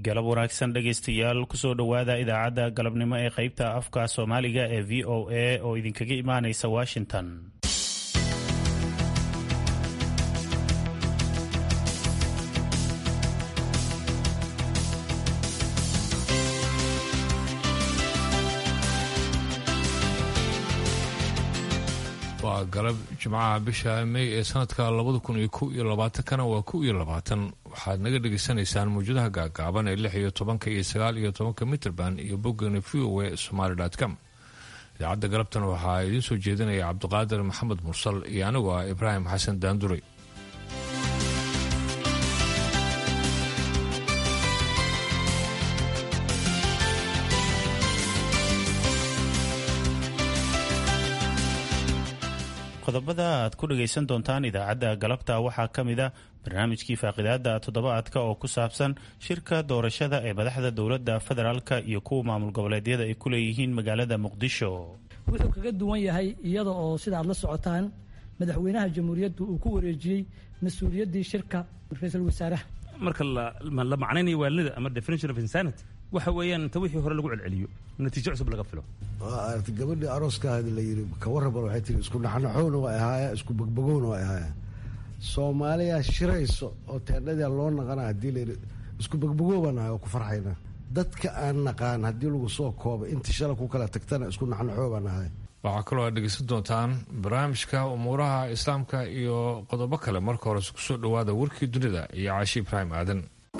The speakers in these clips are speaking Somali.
galab wanaagsan dhegaystayaal kusoo dhowaada idaacadda galabnimo ee qaybta afka soomaaliga ee v o a oo idinkaga imaanaysa washington waa galab jimcaha bisha mey ee sanadka labada kun iyo kow iyo labaatankana waa kow iyo labaatan waxaad naga dhegaysanaysaan mawjadaha gaagaaban ee lix iyo tobanka iyo sagaal iyo tobanka mitrband iyo boggana v o a somaly com idaacadda galabtan waxaa idiin soo jeedinaya cabdiqaadir maxamed mursal iyo anigu ah ibraahim xasan daanduray qodobada aad ku dhagaysan doontaan idaacadda galabta waxaa ka mid a barnaamijkii faaqidaada toddobaadka oo ku saabsan shirka doorashada ee madaxda dowladda federaalka iyo kuwa maamul goboleedyada ay ku leeyihiin magaalada muqdisho wuxuu kaga duwan yahay iyada oo sida aad la socotaan madaxweynaha jamhuuriyaddu uu ku wareejiyey mas-uuliyaddii shirka ra-iisul wasaaraha marka la macnaynayo waalida ama definition of insanity waxa weeyaan inta wixii hore lagu celceliyo natiijo cusub laga filo aragti gabadhii arooskaadi la yidhi ka warraban waxay tihi isku naxnaxowna waa ahaaya isku bogbogowna waa ahaaya soomaaliya shirayso oo teendhadia loo naqana haddii la yidhi isku bogbogowbaan ahay oo ku farxayna dadka aan naqaan haddii lagu soo koobay intii shala ku kala tagtana isku naxnaxoo baan ahay waxaa kaloo aad dhegaysan doontaan barnaamijka umuuraha islaamka iyo qodobo kale marka hore kusoo dhowaada warkii dunida iyo caashi ibraahim aadan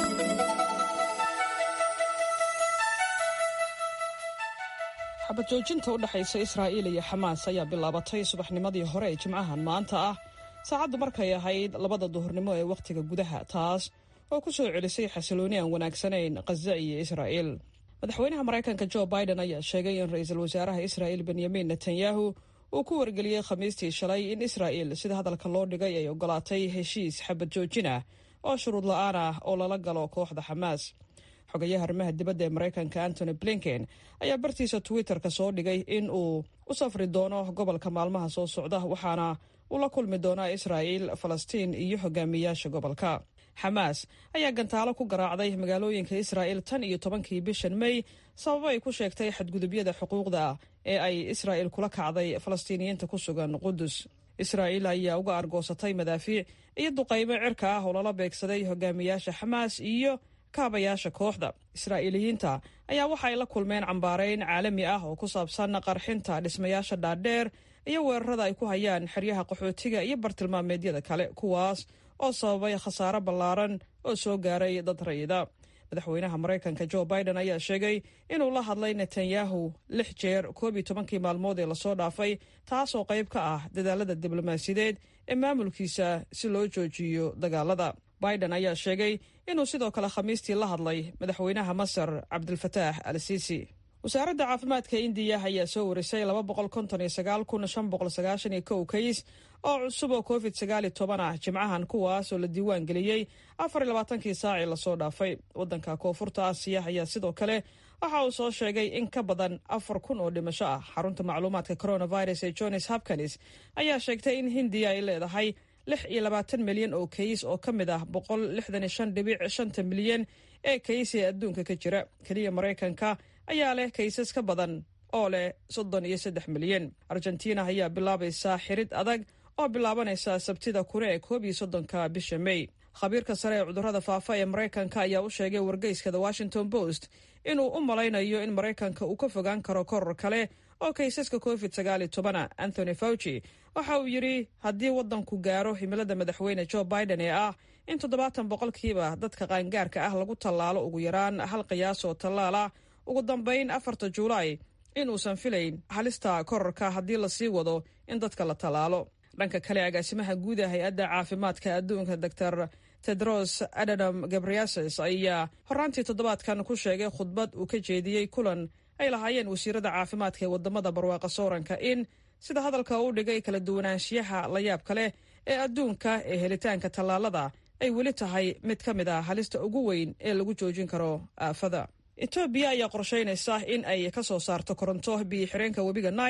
xabad joojinta u dhexaysa israa'iil iyo xamaas ayaa bilaabatay subaxnimadii hore ee jimcahan maanta ah saacaddu markay ahayd labada duhurnimo ee wakhtiga gudaha taas oo ku soo celisay xasilooni aan wanaagsanayn khaza iyo israa'iil madaxweynaha maraykanka jo biden ayaa sheegay in ra-iisul wasaaraha israa'iil benyamin netanyahu uu ku wargeliyey khamiistii shalay in israa'iil sida hadalka loo dhigay ay ogolaatay heshiis xabad joojin ah oo shuruud la'aan ah oo lala galo kooxda xamaas xogayaha arrimaha dibadda ee maraykanka antony blinken ayaa bartiisa twitter-ka soo dhigay in uu u safri doono gobolka maalmaha soo socda waxaana uu la kulmi doonaa israa'iil falastiin iyo hogaamiyaasha gobolka xamaas ayaa gantaalo ku garaacday magaalooyinka israa'iil tan iyo tobankii bishan mey sababo ay ku sheegtay xadgudubyada xuquuqda ah ee ay israa'iil kula kacday falastiiniyiinta ku sugan qudus israa'iil ayaa uga argoosatay madaafiic iyo duqaymo cirka ah oo lala beegsaday hogaamiyaasha xamaas iyo kaabayaasha kooxda israa'iiliyiinta ayaa waxa ay la kulmeen cambaarayn caalami ah oo ku saabsan qarxinta dhismayaasha dhaadheer iyo weerarada ay ku hayaan xeryaha qaxootiga iyo bartilmaameedyada kale kuwaas oo sababay khasaare ballaaran oo soo gaaray dad rayida madaxweynaha maraykanka jo biden ayaa sheegay inuu la hadlay netanyahu lix jeer koob iyo tobankii maalmood ee lasoo dhaafay taasoo qayb ka ah dadaalada diblomaasiyadeed ee maamulkiisa si loo joojiyo dagaalada biden ayaa sheegay inuu sidoo kale khamiistii la hadlay madaxweynaha masar cabdilfataax al siisi wasaaradda caafimaadka indiya ayaa soo warisay kays oo cusub oo covid ah jimcahan kuwaas oo la diiwaan geliyey afarlabaatankii saacii lasoo dhaafay wadanka koonfurta aasiya ayaa sidoo kale waxa uu soo sheegay in ka badan afar kun oo dhimasho ah xarunta macluumaadka coronavirus ee johns hopkins ayaa sheegtay in hindiya ay leedahay lix iyo labaatan milyan oo kays oo ka mid ah boqol lixdan iyo shan dhibic shanta milyan ee kays ee adduunka ka jira keliya maraykanka ayaa leh kaysas ka badan oo leh soddon iyo saddex milyan argentina ayaa bilaabaysaa xirid adag oo bilaabanaysa sabtida kune ee koob iyo soddonka bisha mey khabiirka sare ee cudurrada faafa ee maraykanka ayaa u sheegay wargeyska the washington post inuu u malaynayo in maraykanka uu ka fogaan karo koror kale oo kaysaska covid sagaaliyo tobana anthony fauci waxa uu yidhi haddii waddanku gaaro himilada madaxweyne jo biden ee ah in toddobaatan boqolkiiba dadka qaangaarka ah lagu tallaalo ugu yaraan hal qiyaas oo tallaal ah ugu dambayn afarta juulaay inuusan filayn halista kororka haddii lasii wado in dadka la tallaalo dhanka kale agaasimaha guud ee hay-adda caafimaadka adduunka doctor tedros adhanom gabriases ayaa horaantii toddobaadkan ku sheegay khudbad uu ka jeediyey kulan ay lahaayeen wasiirada caafimaadka ee wadamada barwaaqa sooranka in sida hadalka u dhigay kala duwanaanshiyaha layaabka leh ee adduunka ee helitaanka tallaalada ay weli tahay mid ka mid ah halista ugu weyn ee lagu joojin karo aafada etoobiya ayaa qorshaynaysa in ay ka soo saarto koronto biyo xireenka webiga nail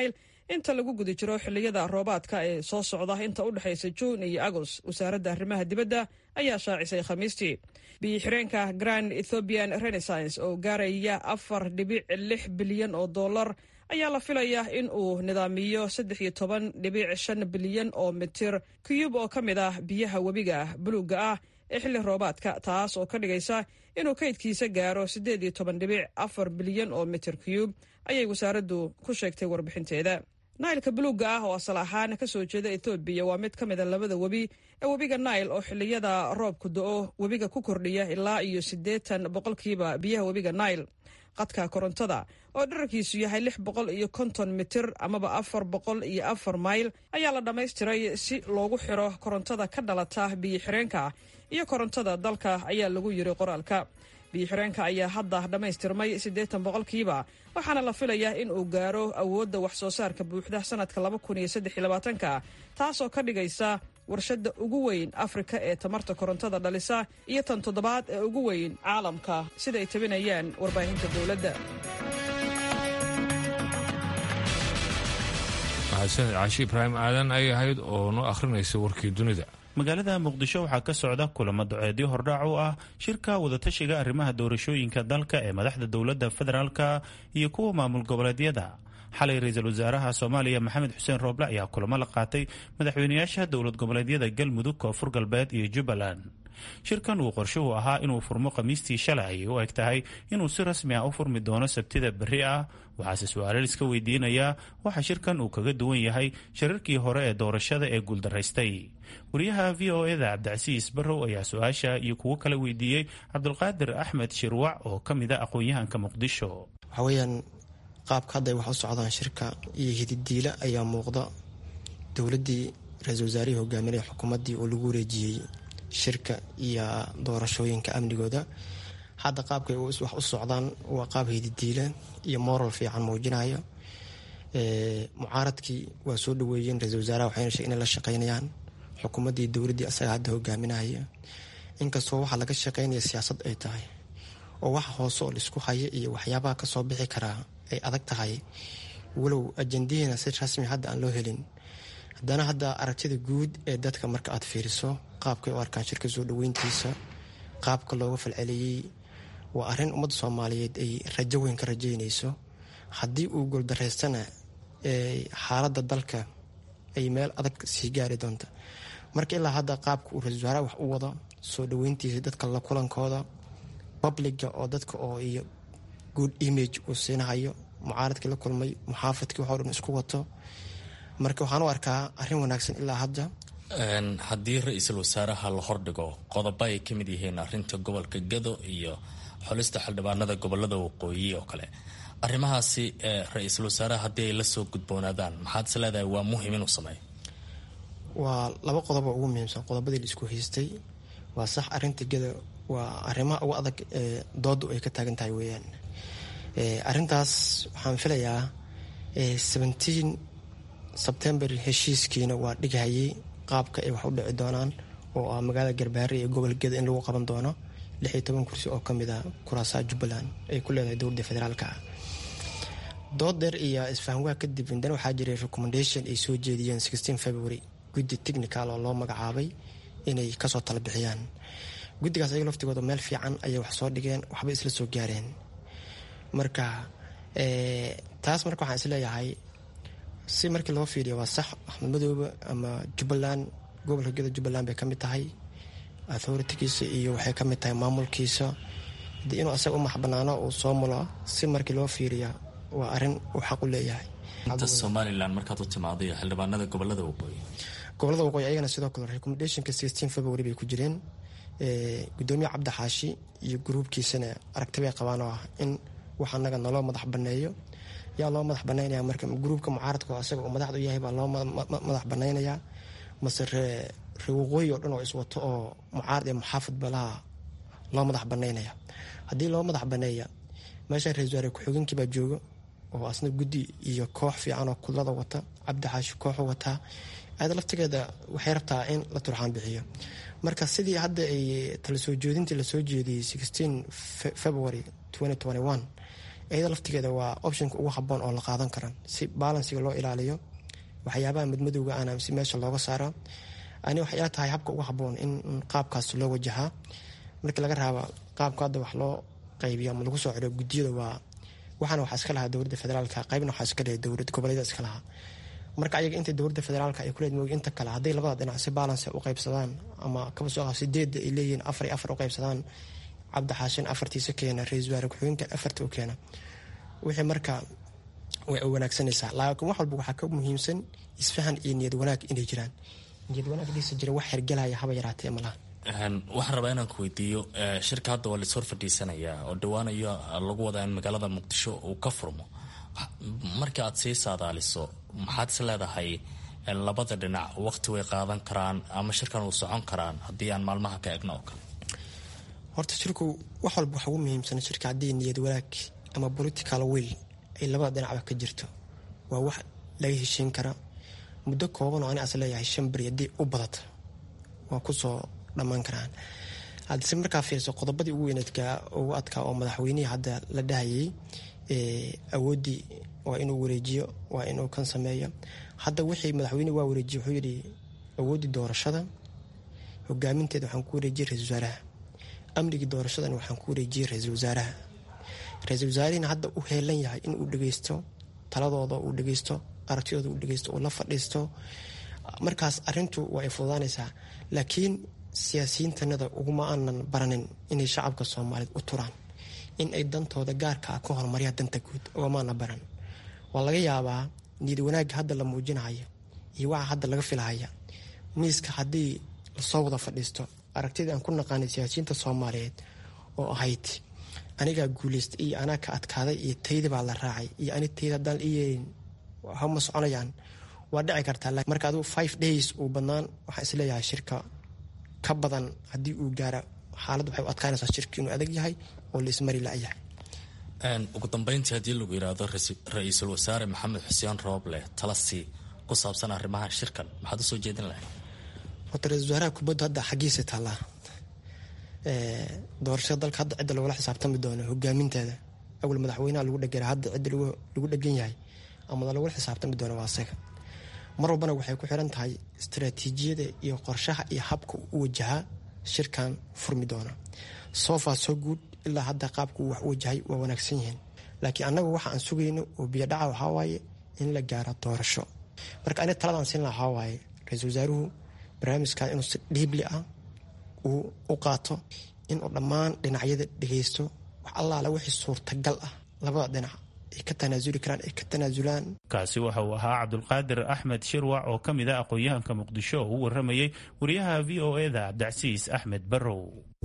inta lagu guda jiro xilliyada roobaadka ee soo socda inta u dhexaysa juun iyo agos wasaaradda arrimaha dibadda ayaa shaacisay khamiistii biyo-xireenka grand ethoobian renaissance oo gaaraya afar dhibic lix bilyan oo dollar ayaa la filayaa in uu nidaamiyo saddex iyo toban dhibic shan bilyan oo mitir kiyub oo ka mid ah biyaha webiga buluugga ah ee xilli roobaadka taas oo ka dhigaysa inuu kaydkiisa gaaro siddeed iyo toban dhibic afar bilyan oo mitir kiyub ayay wasaaraddu ku sheegtay warbixinteeda nailka buluugga ah oo asal ahaan ka soo jeeda etoobiya waa mid ka mid a labada webi ee webiga nail oo xilliyada roobku do-o webiga ku kordhiya ilaa iyo siddeetan boqolkiiba biyaha webiga nail qadka korontada oo dherarkiisu yahay lix boqol iyo konton mitir amaba afar boqol iyo afar mayl ayaa la dhammaystiray si loogu xiro korontada ka dhalata biyo-xireenka iyo korontada dalka ayaa lagu yiri qoraalka biyo-xireenka ayaa hadda dhammaystirmay siddeetan boqolkiiba waxaana la filayaa in uu gaaro awoodda wax soo saarka buuxda sanadka laba kun iyo saddex iyo labaatanka taasoo ka dhigaysa warshadda ugu weyn afrika ee tamarta korontada dhalisa iyo tan toddobaad ee ugu weyn caalamka sida ay tabinayaan warbaahinta dowladda mahadsaned caashi ibraahim aadan ay ahayd oo noo akhrinaysa warkii dunida magaalada muqdisho waxaa ka socda kulamo duceedyo hordhaac u ah shirka wadatashiga arrimaha doorashooyinka dalka ee madaxda dowladda federaalka iyo kuwa maamul goboleedyada xalay ra-iisul wasaaraha soomaaliya maxamed xuseen rooble ayaa kulamo la qaatay madaxweynayaasha dowlad goboleedyada galmudug koonfur galbeed iyo jubbaland shirkan uu qorshuhu ahaa inuu furmo khamiistii shalay ayay u eg tahay inuu si rasmi ah u furmi doono sabtida berri ah waxaase su-aalo liska weydiinayaa waxa shirkan uu kaga duwan yahay shirarkii hore ee doorashada ee guuldaraystay wariyaha v o eda cabdicasiis barrow ayaa su-aasha iyo kuwo kale weydiiyey cabdulqaadir axmed shirwac oo ka mid a aqoon-yahanka muqdisho waxaweyaan qaabka hadda ay wax u socdaan shirka iyo hididiila ayaa muuqda dowladdii ra-iisul wasaarihii hogaaminaya xukuumaddii oo lagu wareejiyey shirka iyo doorashooyinka amnigooda hadda qaabka ay wax u socdaan waa qaab hididiila iyo moral fiican muujinaya mucaaradkii waa soo dhaweeyeen ra-iisul wasaaraha waxayna sheegen inay la shaqeynayaan xukuumaddii dowladdii asaga hadda hogaaminaya inkastoo waxaa laga shaqeynaya siyaasad ay tahay oo waxa hoose oo laisku haya iyo waxyaabaha kasoo bixi karaa ay adag tahay walow ajandaheena si rasmi hadda aan loo helin haddana hadda aragtida guud ee dadka marka aad fiiriso qaabkay u arkaan shirka soo dhaweyntiisa qaabka looga falceliyey waa arrin ummadda soomaaliyeed ay rajo weyn ka rajeynayso haddii uu gooldareystana xaaladda dalka ay meel adag sii gaari doonta marka ilaa hadda qaabka uu ra-isul wasaaraha wax u wado soo dhaweyntiisa dadka la kulankooda publiga oo dadka oo iyo good image uu siinahayo mucaaradkii la kulmay muxaafadkii waxoo dhan isku wato marka waxaan u arkaa arrin wanaagsan ilaa hadda haddii ra-iisul wasaaraha la hordhigo qodobo ay ka mid yihiin arinta gobolka gado iyo xulista xildhibaanada gobolada waqooyi oo kale arrimahaasi ra-iisul wasaaraha haddii ay lasoo gudboonaadaan maxaad is leedahay waa muhim inuu sameeyo waa laba qodobo ugu muhiimsan qodobadii la isku haystay waa sax arinta gada waa arrimaha ugu adag ee doodu ay ka taagan tahay weeyaan arintaas waxaan filayaa seventeen sebtembar heshiiskiina waa dhighayay qaabka ay wax u dhici doonaan oo ah magaalada garbaare iyo gobolgeeda in lagu qaban doono lix iyo toban kursi oo kamid ah kuraasaha jubbaland ay ku leedahay dowladda federaalka ah dood dheer iyo isfahamwaa kadib indana waxaa jiray recommendation ay soo jeediyeen sixteen february guddi technical oo loo magacaabay inay kasoo tala bixiyaan guddigaas ayaga laftigooda meel fiican ayay wax soo dhigeen waxbay isla soo gaareen marka taas marka waxaan isleeyahay si markii loo fiiriyo waa sax axmed madoobe ama jubbaland gobolka geda jubbaland bay kamid tahay authoritigiisa iyo waxay kamid tahay maamulkiisa de inuu asaga u maxbanaano uu soo mulo si markii loo fiiriya waa arin uu xaq u leeyahay inta somalilan markaad u timaaday xildhibaanada gobolada waqooyi gobolada waqooyi ayagana sidoo kale recommendationka sixteen february bay ku jireen gudoomiye cabdi xaashi iyo gruubkiisana aragti bay qabaan oo ah in wax anaga naloo madax baneeyo yaa loo madax banaynaya marka gruubka mucaaradka oo asaga uu madaxda u yahay baa loo madax banaynayaa mase ree ree waqooyi oo dhan oo iswato oo mucaarad iyo muxaafid balaha loo madax banaynaya haddii loo madax baneeya meesha ra-isul wasaare ku-xigeenkii baa jooga oo asna guddi iyo koox fiican oo kudlada wata cabdi xaashi kooxu wataa aada laftigeeda waxay rabtaa in la turxaan bixiyo marka sidii hadda ay tala soo jeedintii lasoo jeediyey sixteen february twenty twenty one iyada laftigeeda waa optionka ugu haboon oo la qaadan kara si balansiga loo ilaaliyo waxyaabaha madmadowga ana si meesha looga saaro ani waxay ila tahay habka ugu haboon in qaabkaas loo wajahaa markii laga raaba qaabka hadda wax loo qaybiyo ama lagu soo celiyo guddiyada waa waxaana waxaa iska lahaa dowladda federaalka qaybna waxaa iska leeyahay dowlad goboleeda iska lahaa marka ayaga inta dowladda federaalka ay kuleed moogi inta kale hadday labada dhinac si balance u qaybsadaan ama kaba soo sideedda ay leeyihiin afar iyo afar u qaybsadaan cabdi xaashin afartiisa keena ra-iisul wasaare ku-xigeenka afarta u keena wixii marka way wanaagsanaysaa laakiin wax walba waxaa ka muhiimsan isfahan iyo niyad wanaag inay jiraan niyad wanaag dhiisa jira wax hergelaya haba yaraatee malaha waxaan rabaa inaan ku weydiiyo shirka hadda waa laishor fadhiisanayaa oo dhawaanayo lagu wadaa in magaalada muqdisho uu ka furmo marka aad sii saadaaliso maxaad is leedahay labada dhinac waqti way qaadan karaan ama shirkan uu socon karaan haddii aan maalmaha ka egno oo kale horta shirku wax walba waxa ugu muhiimsan shirka haddii niyad wanaag ama political will ay labada dhinacba ka jirto waa wax laga heshiin kara muddo kooban oo ani as leeyahay shan beri haddii u badata waa kusoo dhammaan karaan haddise markaa fiirso qodobadii ugu weyneedka ugu adkaa oo madaxweynihii hadda la dhahayay awooddii waa inuu wareejiyo waa inuu kan sameeyo hadda wixii madaxweyne waa wareejiye wuxuu yidhi awooddii doorashada hogaaminteeda waxaan ku wareejiyey ra-isul wasaaraha amnigii doorashadana waxaan ku wareejiyey ra-iisul wasaaraha ra-iisul wasaarihina hadda u heelan yahay in uu dhegeysto taladooda uu dhegeysto aragtidooda uu dhegeysto uu la fadhiisto markaas arintu waa ay fududaanaysaa laakiin siyaasiyiintanada uguma aanan baranin inay shacabka soomaaliyeed u turaan in ay dantooda gaarka ah ka horumaryaa danta guud ugamaana baran waa laga yaabaa niyad wanaagga hadda la muujinayo iyo waxa hadda laga filahaya miiska haddii lasoo wada fadhiisto aragtidii aan ku naqaanay siyaasiyiinta soomaaliyeed oo ahayd anigaa guuleystay iyo anaa ka adkaaday iyo tayda baa la raacay iyo ani tayda haddaan i yeelin hama soconayaan waa dhici kartaa marka adigu five days uu badnaan waxaan isleeyahay shirka ka badan haddii uu gaara xaalad waxay u adkaanaysaa shirka inuu adag yahay oo la ismari la-yahay ugu dambeyntii haddii lagu yidhaahdo ra-iisul wasaare maxamed xuseen rooble talasi ku saabsan arrimaha shirkan maxaad usoo jeedin lahayd horta ra-isul wasaaraha kubaddu hadda xaggiisa taallaa doorashada dalka hadda cidda lagula xisaabtami doono hogaaminteeda awal madaxweynaha lagu dhegera hadda cidda lagu dhegan yahay ama lagula xisaabtami doono waa asaga mar walbana waxay ku xiran tahay istaraatiijiyada iyo qorshaha iyo habka u wajahaa shirkan furmi doona sofa soo guud ilaa hadda qaabka uu wax u wajahay waa wanaagsan yihiin laakiin annagu waxa aan sugayno oo biyodhaca waxaa waaye in la gaaro doorasho marka ani taladaan siin laha waxaa waaye ra-iisul wasaaruhu barnaamijkan inuu si dhiibli ah uu u qaato inuu dhammaan dhinacyada dhegeysto wax allaala wixii suurtagal ah labada dhinac ay ka tanaasuli karaan ay ka tanaasulaan kaasi waxa uu ahaa cabdulqaadir axmed shirwac oo ka mid ah aqoon-yahanka muqdisho oo u waramayey wariyaha v o eda cabdicasiis axmed barrow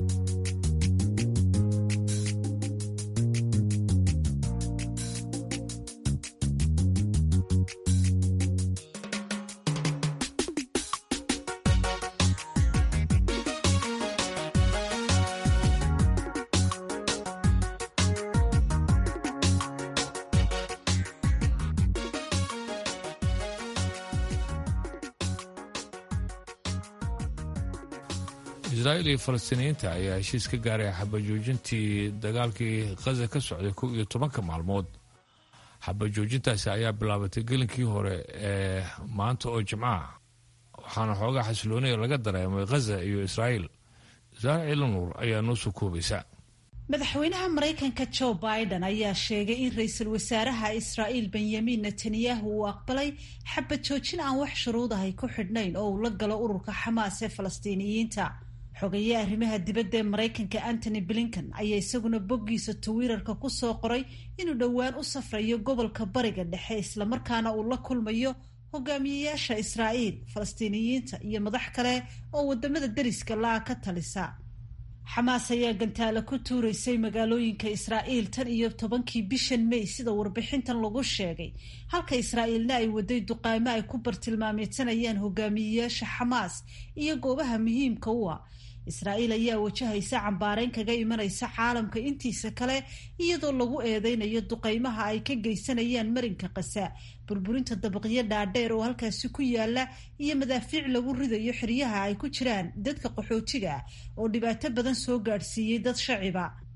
israa'iil iyo falastiiniyiinta ayaa heshiis ka gaaray xabajoojintii dagaalkii khaza ka socday kow iyo tobanka maalmood xabajoojintaasi ayaa bilaabatay gelinkii hore ee maanta oo jimcaha waxaana xoogaa xasiloonaya laga dareemay khaza iyo israa'iil saare ciilanuur ayaa noo soo koobaysa madaxweynaha maraykanka joe biden ayaa sheegay in ra-iisul wasaaraha israa'iil benyamin netanyahu uu aqbalay xabad joojin aan wax shuruud ahay ku xidhnayn oo uu la galo ururka xamaas ee falastiiniyiinta xogaye arrimaha dibadda ee maraykanka antony blinken ayaa isaguna boggiisa twitter-ka ku soo qoray inuu dhowaan u safrayo gobolka bariga dhexe islamarkaana uu la kulmayo hogaamiyeyaasha israa'iil falastiiniyiinta iyo madax kale oo wadamada deriska la-a ka talisa xamaas ayaa gantaalo ku tuuraysay magaalooyinka israa'iil tan iyo tobankii bishan may sida warbixintan lagu sheegay halka israa'iilna ay waday duqaamo ay ku bartilmaameedsanayaan hogaamiyeyaasha xamaas iyo goobaha muhiimka u ah israa'iil ayaa wajahaysa cambaareyn kaga imanaysa caalamka intiisa kale iyadoo lagu eedeynayo duqaymaha ay ka geysanayaan marinka kasa burburinta dabaqyo dhaadheer oo halkaasi ku yaala iyo madaafiic lagu ridayo xeryaha ay ku jiraan dadka qaxootiga ah oo dhibaato badan soo gaadhsiiyey dad shaciba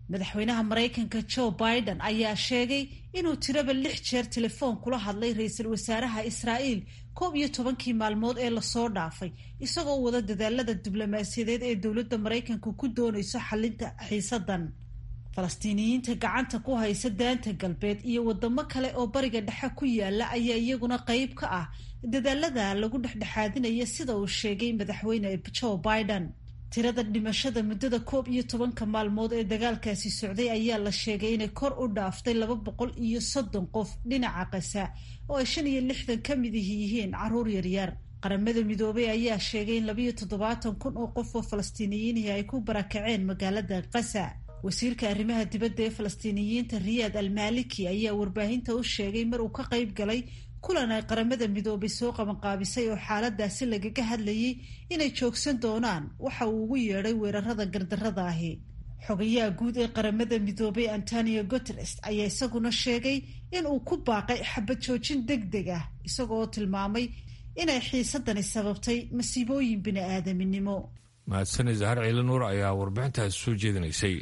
madaxweynaha maraykanka joe biden ayaa sheegay inuu tiraba lix jeer telefoon kula hadlay ra-iisul wasaaraha israa'iil koob iyo tobankii maalmood ee lasoo dhaafay isagoo wada dadaalada diblomaasiyadeed ee dowladda maraykanka ku doonayso xalinta xiisadan falastiiniyiinta gacanta ku haysa daanta galbeed iyo wadamo kale oo bariga dhexe ku yaala ayaa iyaguna qeyb ka ah dadaalada lagu dhexdhexaadinaya sida uu sheegay madaxweyne joe biden tirada dhimashada muddada koob iyo tobanka maalmood ee dagaalkaasi socday ayaa la sheegay inay kor u dhaaftay laba boqol iyo soddon qof dhinaca qasa oo ay shan iyo lixdan ka mid ihi yihiin caruur yaryar qaramada midoobey ayaa sheegay in labayo toddobaatan kun oo qof oo falastiiniyiinihi ay ku barakaceen magaalada qasa wasiirka arrimaha dibadda ee falastiiniyiinta riyaad almaliki ayaa warbaahinta u sheegay mar uu ka qayb galay kulan ay qaramada midoobay soo qabanqaabisay oo xaaladaasi lagaga hadlayay inay joogsan doonaan waxa uu ugu yeedhay weerarada gardarrada ahi xogayaha guud ee qaramada midoobay antonio guteres ayaa isaguna sheegay in uu ku baaqay xabad joojin deg deg ah isagoo tilmaamay inay xiisadani sababtay masiibooyin bini-aadaminimo mahadsane zahar ciili nuur ayaa warbixintaas soo jeedinaysay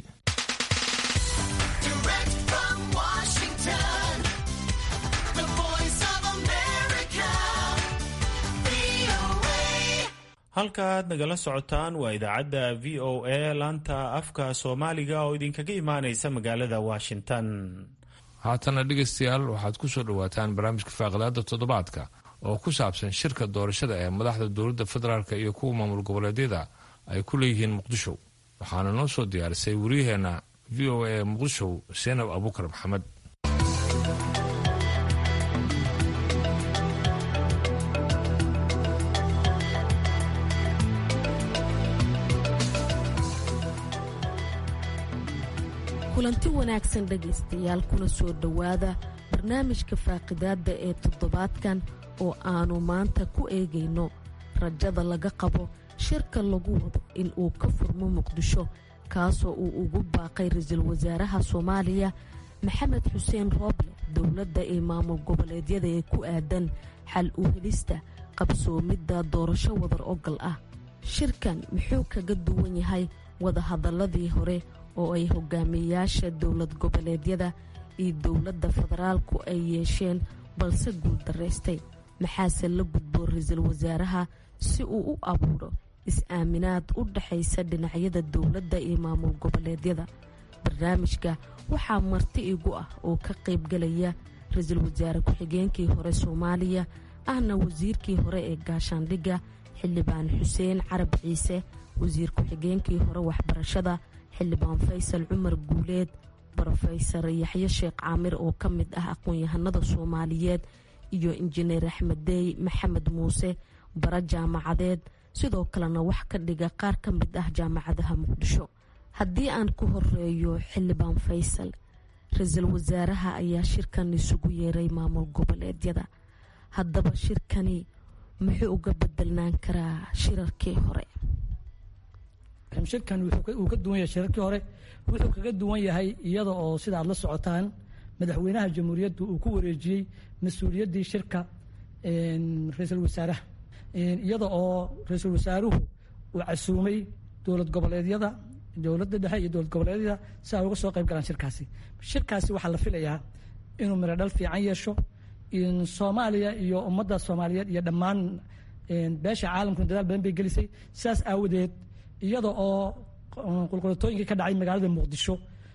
halkaaad nagala socotaan waa idaacadda v o a laanta afka soomaaliga oo idinkaga imaanaysa magaalada washington haatana dhegaystayaal waxaad ku soo dhowaataan barnaamijka faaqidaada toddobaadka oo ku saabsan shirka doorashada ee madaxda dowladda federaalk iyo kuwa maamul goboleedyada ay ku leeyihiin muqdisho waxaana noo soo diyaarisay wariyaheenna v o a muqdisho seenab abuukar maxamed kulanti wanaagsan dhegaystayaal kuna soo dhowaada barnaamijka faaqidaadda ee toddobaadkan oo aanu maanta ku eegayno rajada laga qabo shirka lagu wado in uu ka furmo muqdisho kaasoo uu ugu baaqay ra-iisul wasaaraha soomaaliya maxamed xuseen rooble dowladda ee maamul goboleedyada ee ku aadan xal u helista qabsoomidda doorasho wadar ogal ah shirkan muxuu kaga duwan yahay wadahadaladii hore oo ay hogaamiyayaasha dowlad goboleedyada iyo dowladda federaalku ay yeesheen balse guuldaraystay maxaase la gudboo ra-iisul wasaaraha si uu u abuuro is-aaminaad u dhaxaysa dhinacyada dowladda iyo maamul goboleedyada barnaamijka waxaa marti igu ah oo ka qaybgalaya ra-iisul wasaare ku-xigeenkii hore soomaaliya ahna wasiirkii hore ee gaashaandhigga xildhibaan xuseen carab ciise wasiir ku-xigeenkii hore waxbarashada xildhibaan faysal cumar guuleed brofesor yaxye sheekh caamir oo ka mid ah aqoon-yahanada soomaaliyeed iyo injineer axmed deey maxamed muuse bara jaamacadeed sidoo kalena wax ka dhiga qaar ka mid ah jaamacadaha muqdisho haddii aan ku horeeyo xildhibaan faysal ra-iisul wasaaraha ayaa shirkan isugu yeeray maamul goboleedyada haddaba shirkani muxuu uga bedelnaan karaa shirarkii hore shirkan uu ka duwan yahay shirarkii hore wuxuu kaga duwan yahay iyada oo sida aad la socotaan madaxweynaha jamhuuriyaddu uu ku wareejiyey mas-uuliyaddii shirka ra-iisul wasaaraha iyada oo ra-iisul wasaaruhu uu casuumay dowlad goboleedyada dowladda dhexe iyo dowlad goboleedyada si ay uga soo qayb galaan shirkaasi shirkaasi waxaa la filayaa inuu miro dhal fiican yeesho soomaaliya iyo ummadda soomaaliyeed iyo dhammaan beesha caalamkuna dadaal badan bay gelisay sidaas aawadeed iyada oo qulqulatooyinkii ka dhacay magaalada muqdisho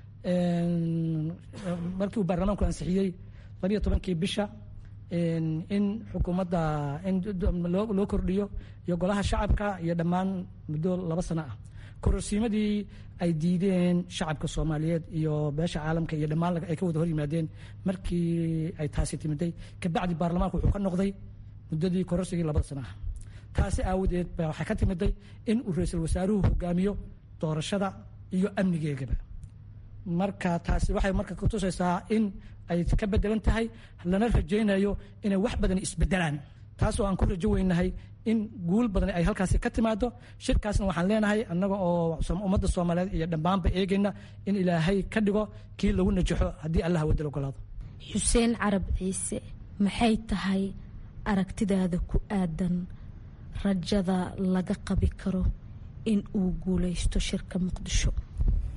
markii uu baarlamaanku ansixiyey labiyo tobankii bisha in xukuumadda in loo kordhiyo iyo golaha shacabka iyo dhammaan muddo laba sano ah kororsiimadii ay diideen shacabka soomaaliyeed iyo beesha caalamka iyo dhammaan ay ka wada hor yimaadeen markii ay taasi timiday kabacdi baarlamaanku wuxuu ka noqday muddadii kororsigii labada sano ah taasi aawadeed ba waxaa ka timiday in uu ra-iisul wasaaruhu hogaamiyo doorashada iyo amnigeegaba marka taasi waxay marka kutusaysaa in ay ka bedelan tahay lana rajaynayo inay wax badan isbedelaan taasoo aan ku rajo weynahay in guul badan ay halkaasi ka timaado shirkaasna waxaan leenahay annaga oo ummadda soomaaliyeed iyo dhammaanba eegayna in ilaahay ka dhigo kii lagu najaxo haddii allah wadal ogolaado xuseen carab ciise maxay tahay aragtidaada ku aadan rajada laga qabi karo in uu guuleysto shirka muqdisho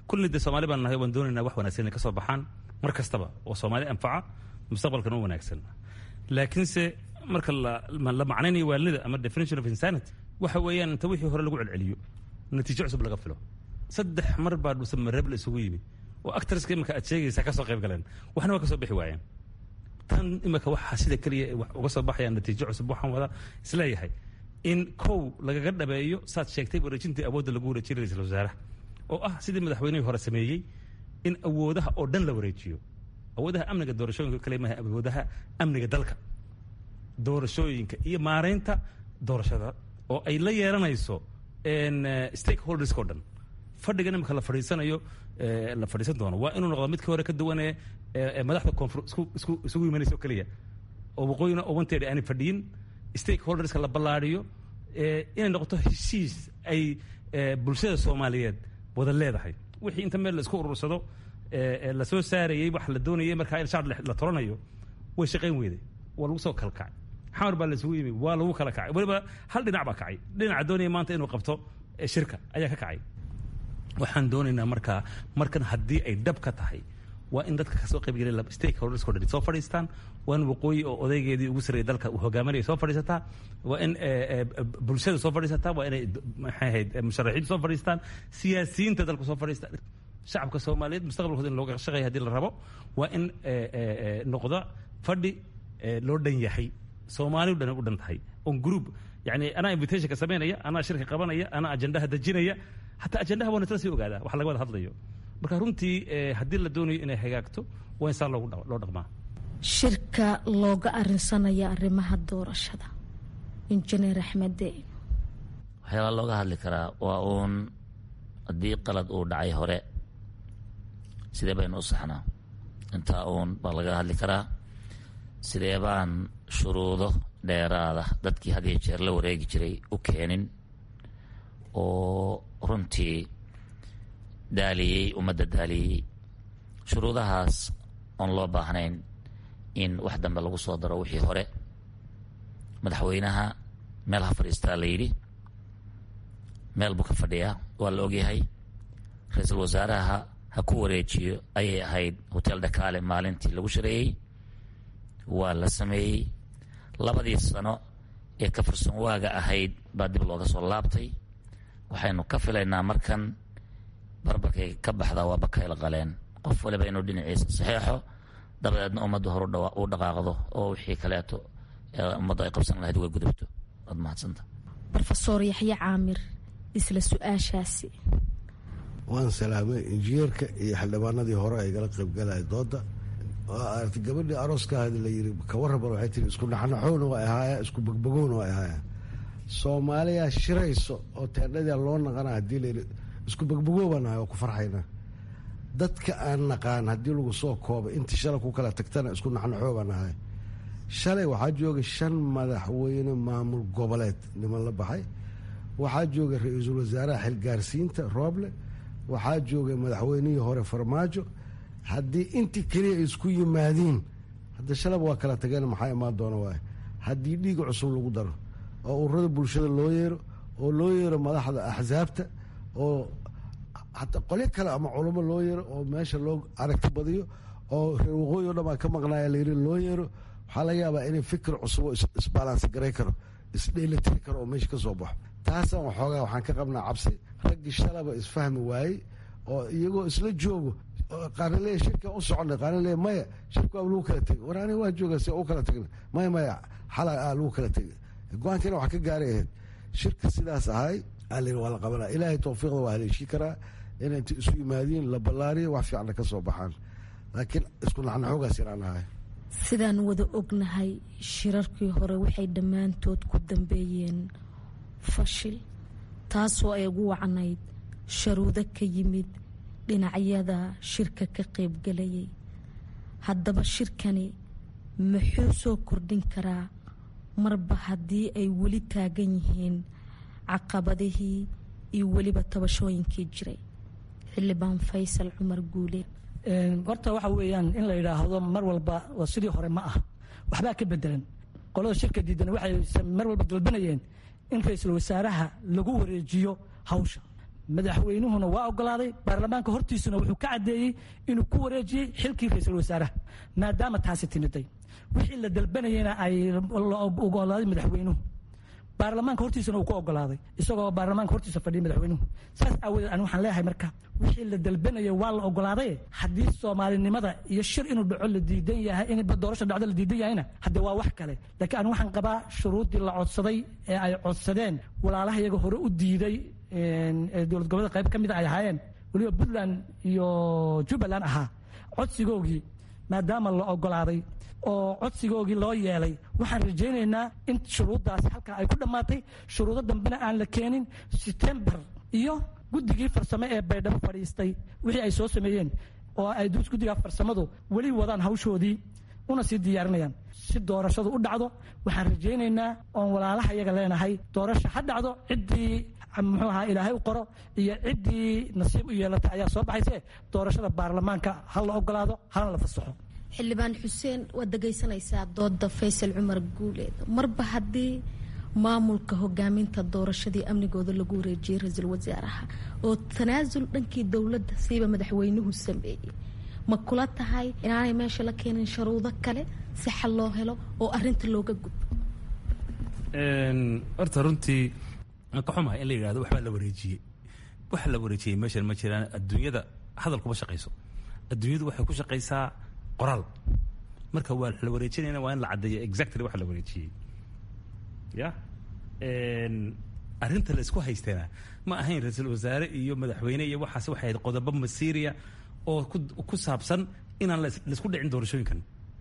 kulli dee soomaali baan nahay waan doonaynaa wax wanaagsan inay ka soo baxaan mar kastaba oo soomaali anfaca mustaqbalkana u wanaagsan laakiinse marka la macnaynayo waalida ama definition of insanity waxa weeyaan inta wixii hore lagu celceliyo natiijo cusub laga filo saddex mar baa dhuusan mareeb la isugu yimi oo actorska imika aad sheegaysaa ka soo qayb galeen waxna waa ka soo bixi waayeen tan imika waxaa sida keliya wax uga soo baxaya natiijo cusub waxaan wada isleeyahay in kow lagaga dhabeeyo saad sheegtay wareejintii awoodda lagu wareejiyay ra-iisul wasaaraha oo ah sidii madaxweynihii hore sameeyey in awoodaha oo dhan la wareejiyo awoodaha amniga doorashooyinka kale maaha awoodaha amniga dalka doorashooyinka iyo maareynta doorashada oo ay la yeelanayso stakeholderska o dhan fadhigan imika la fadhiisanayo la fadhiisan doono waa inuu noqdo midkii hore ka duwanee madaxda koonfur isugu imanaysa oo keliya oo waqooyina oo wanteeda aanay fadhiyin stakeholderska la ballaariyo inay noqoto heshiis ay bulshada soomaaliyeed wada leedahay wixii inta meel la isku urursado lasoo saarayey wax la doonayay markaa in shaar la toranayo way shaqayn weyday waa lagu soo kala kacay xamar baa laisugu yimi waa lagu kala kacay weliba hal dhinac baa kacay dhinaca doonaya maanta inuu qabto shirka ayaa ka kacay waxaan doonaynaa markaa markan haddii ay dhab ka tahay waa in dadka kasoo qaybgelay stakeholdersko dhan soo fadhiistaan waa in waqooyi oo odaygeedii ugu sarreeyay dalka uu hogaaminaya soo fadhiisataa waa in bulshada soo fadhiisataa waa inay maxay ahayd musharaxiintu soo fadhiistaan siyaasiyiinta dalka soo fadhiistaan shacabka soomaaliyeed mustaqbalkooda in looga shaqeeya hadii la rabo waa in noqda fadhi loo dhan yahay soomaaliu dhan u dhan tahay on group yani anaa invitationka samaynaya anaa shirka qabanaya anaa ajendaha dejinaya hataa ajendaha waa nasla sii ogaadaa wax laga wada hadlayo marka runtii haddii la doonayo inay hagaagto waa in saa loo dhaqmaa shirka looga arinsanaya arrimaha doorashada injineer axmede waxyaabaa looga hadli karaa waa uun haddii qalad uu dhacay hore sidee baynu u saxnaa intaa uun baa laga hadli karaa sidee baan shuruudo dheeraada dadkii had iyo jeer la wareegi jiray u keenin oo runtii daaliyey ummadda daaliyey shuruudahaas oon loo baahnayn in wax dambe lagu soo daro wixii hore madaxweynaha meel ha fadhiistaa la yidhi meel buu ka fadhiyaa waa la ogyahay ra-iisul wasaaraha ha ku wareejiyo ayay ahayd hotel dhakaale maalintii lagu shareeyey waa la sameeyey labadii sano ee ka fursan waaga ahayd baa dib looga soo laabtay waxaynu ka filaynaa markan barbarkay ka baxdaa waa bakayla qaleen qof waliba inuu dhinaciisa saxeexo dabadeedna ummaddu hor u dhaqaaqdo oo wixii kaleeto ummaddu ay qabsan lahayd way gudubto waad mahadsanta rofeor yaxye caamir isla su-aashaasi waan salaamay injineerka iyo xildhibaanadii hore ay gala qaybgalaya dooda aragtay gabadhii arooska ahayd la yiri kawarraban waxay tiri isku naxnaxowna waa ahaaya isku bogbogowna waa ahaaya soomaaliya shirayso oo teendhadia loo naqana haddii la yidhi isku bogbogoobannahay oo ku farxayna dadka aan naqaan haddii lagu soo kooba intii shalay ku kala tagtana isku naxnaxoobanahay shalay waxaa jooga shan madaxweyne maamul goboleed niman la baxay waxaa jooga ra-iisul wasaaraha xilgaarsiinta rooble waxaa jooga madaxweynihii hore farmaajo haddii intii keliya ay isku yimaadiin hadda shalaba waa kala tageen maxaa imaan doona waay haddii dhiig cusub lagu daro oo ururada bulshada loo yeero oo loo yeero madaxda axsaabta oo hataa qolyo kale ama culamo loo yeero oo meesha loo aragti badiyo oo reer waqooyi o dhan baa ka maqnaaya layiri loo yeero waxaa laga yaabaa inay fikir cusub oo isbalansi garay karo isdheelitiri karo oo meesha ka soo baxo taasaan waxoogaa waxaan ka qabnaa cabsi raggii shalaba isfahmi waayey oo iyagoo isla joogo qaarna leeya shirka u socona qaarna leeya maya shirka waa lagu kala tegay war aniga waa jooga si u kala tagna maya maya xala aa lagu kala tegay go-aankiina wax ka gaaray ahayd shirka sidaas ahay alin waa la qabanaa ilaahay tawfiiqda waa haleeshii karaa inay inta isu yimaadiin la ballaariyo wax fiicna ka soo baxaan laakiin isku naxnaxoogaas inaan ahay sidaan wada ognahay shirarkii hore waxay dhammaantood ku dambeeyeen fashil taasoo ay ugu wacnayd sharuudo ka yimid dhinacyada shirka ka qaybgalayay haddaba shirkani muxuu soo kordhin karaa marba haddii ay weli taagan yihiin caqabadihii iyo weliba tabashooyinkii jiray xildhibaan faysal cumar guule horta waxa weeyaan in la yidhaahdo mar walba waa sidii hore ma ah waxbaa ka bedelan qolada shirka diidan waxay mar walba dalbanayeen in ra-iisul wasaaraha lagu wareejiyo hawsha madaxweynuhuna waa ogolaaday baarlamaanka hortiisuna wuxuu ka caddeeyey inuu ku wareejiyey xilkii ra-iisul wasaaraha maadaama taasi timiday wixii la dalbanayena ay la ogolaaday madaxweynuhu baarlamaanka hortiisana uu ku ogolaaday isagoo baarlamaanka hortiisa fadhiya madaxweynuhu saas aawadeed ani waxaan leeyahay marka wixii la dalbanaya waa la ogolaaday haddii soomaalinimada iyo shir inuu dhaco la diidan yahay in doorasha dhacdo la diidan yahayna haddee waa wax kale laakiin ani waxaan qabaa shuruuddii la codsaday ee ay codsadeen walaalaha iyaga hore u diiday dowlad goboleed qayb ka mida ay ahaayeen weliba puntland iyo jubbaland ahaa codsigoogii maadaama la ogolaaday oo codsigoogii loo yeelay waxaan rajaynaynaa in shuruuddaas halkaa ay ku dhammaatay shuruudo dambena aan la keenin setembar iyo guddigii farsamo ee baydhabo fadhiistay wixii ay soo sameeyeen oo ay guddigaa farsamadu weli wadaan hawshoodii una sii diyaarinayaan si doorashadu u dhacdo waxaan rajaynaynaa oon walaalaha iyaga leenahay doorasha ha dhacdo ciddii muxuu ahaa ilaahay u qoro iyo ciddii nasiib u yeelatay ayaa soo baxayse doorashada baarlamaanka ha la ogolaado hana la fasaxo xildhibaan xuseen waad dhegaysanaysaa dooda faysal cumar guuleed marba haddii maamulka hogaaminta doorashadii amnigooda lagu wareejiyey ra-iisul wasaaraha oo tanaasul dhankii dowladda siiba madaxweynuhu sameeyey ma kula tahay inaanay meesha la keenin sharuudo kale si xal loo helo oo arinta looga gudbo horta runtii aan ka xumahay in la yidhahdo waxbaa la wareejiyey waxa la wareejiyey meeshan ma jiraan adduunyada hadal kuma shaqayso adduunyadu waxay ku shaqaysaa qoraal marka waa la wareejinayna waa in la caddeeyo exactly waxa la wareejiyey ya arrinta la isku haysteena ma ahayn ra-iisul wasaare iyo madaxweyne iyo waxaas waxay ahayd qodobo masiiriya oo ku ku saabsan inaan laisku dhicin doorashooyinkan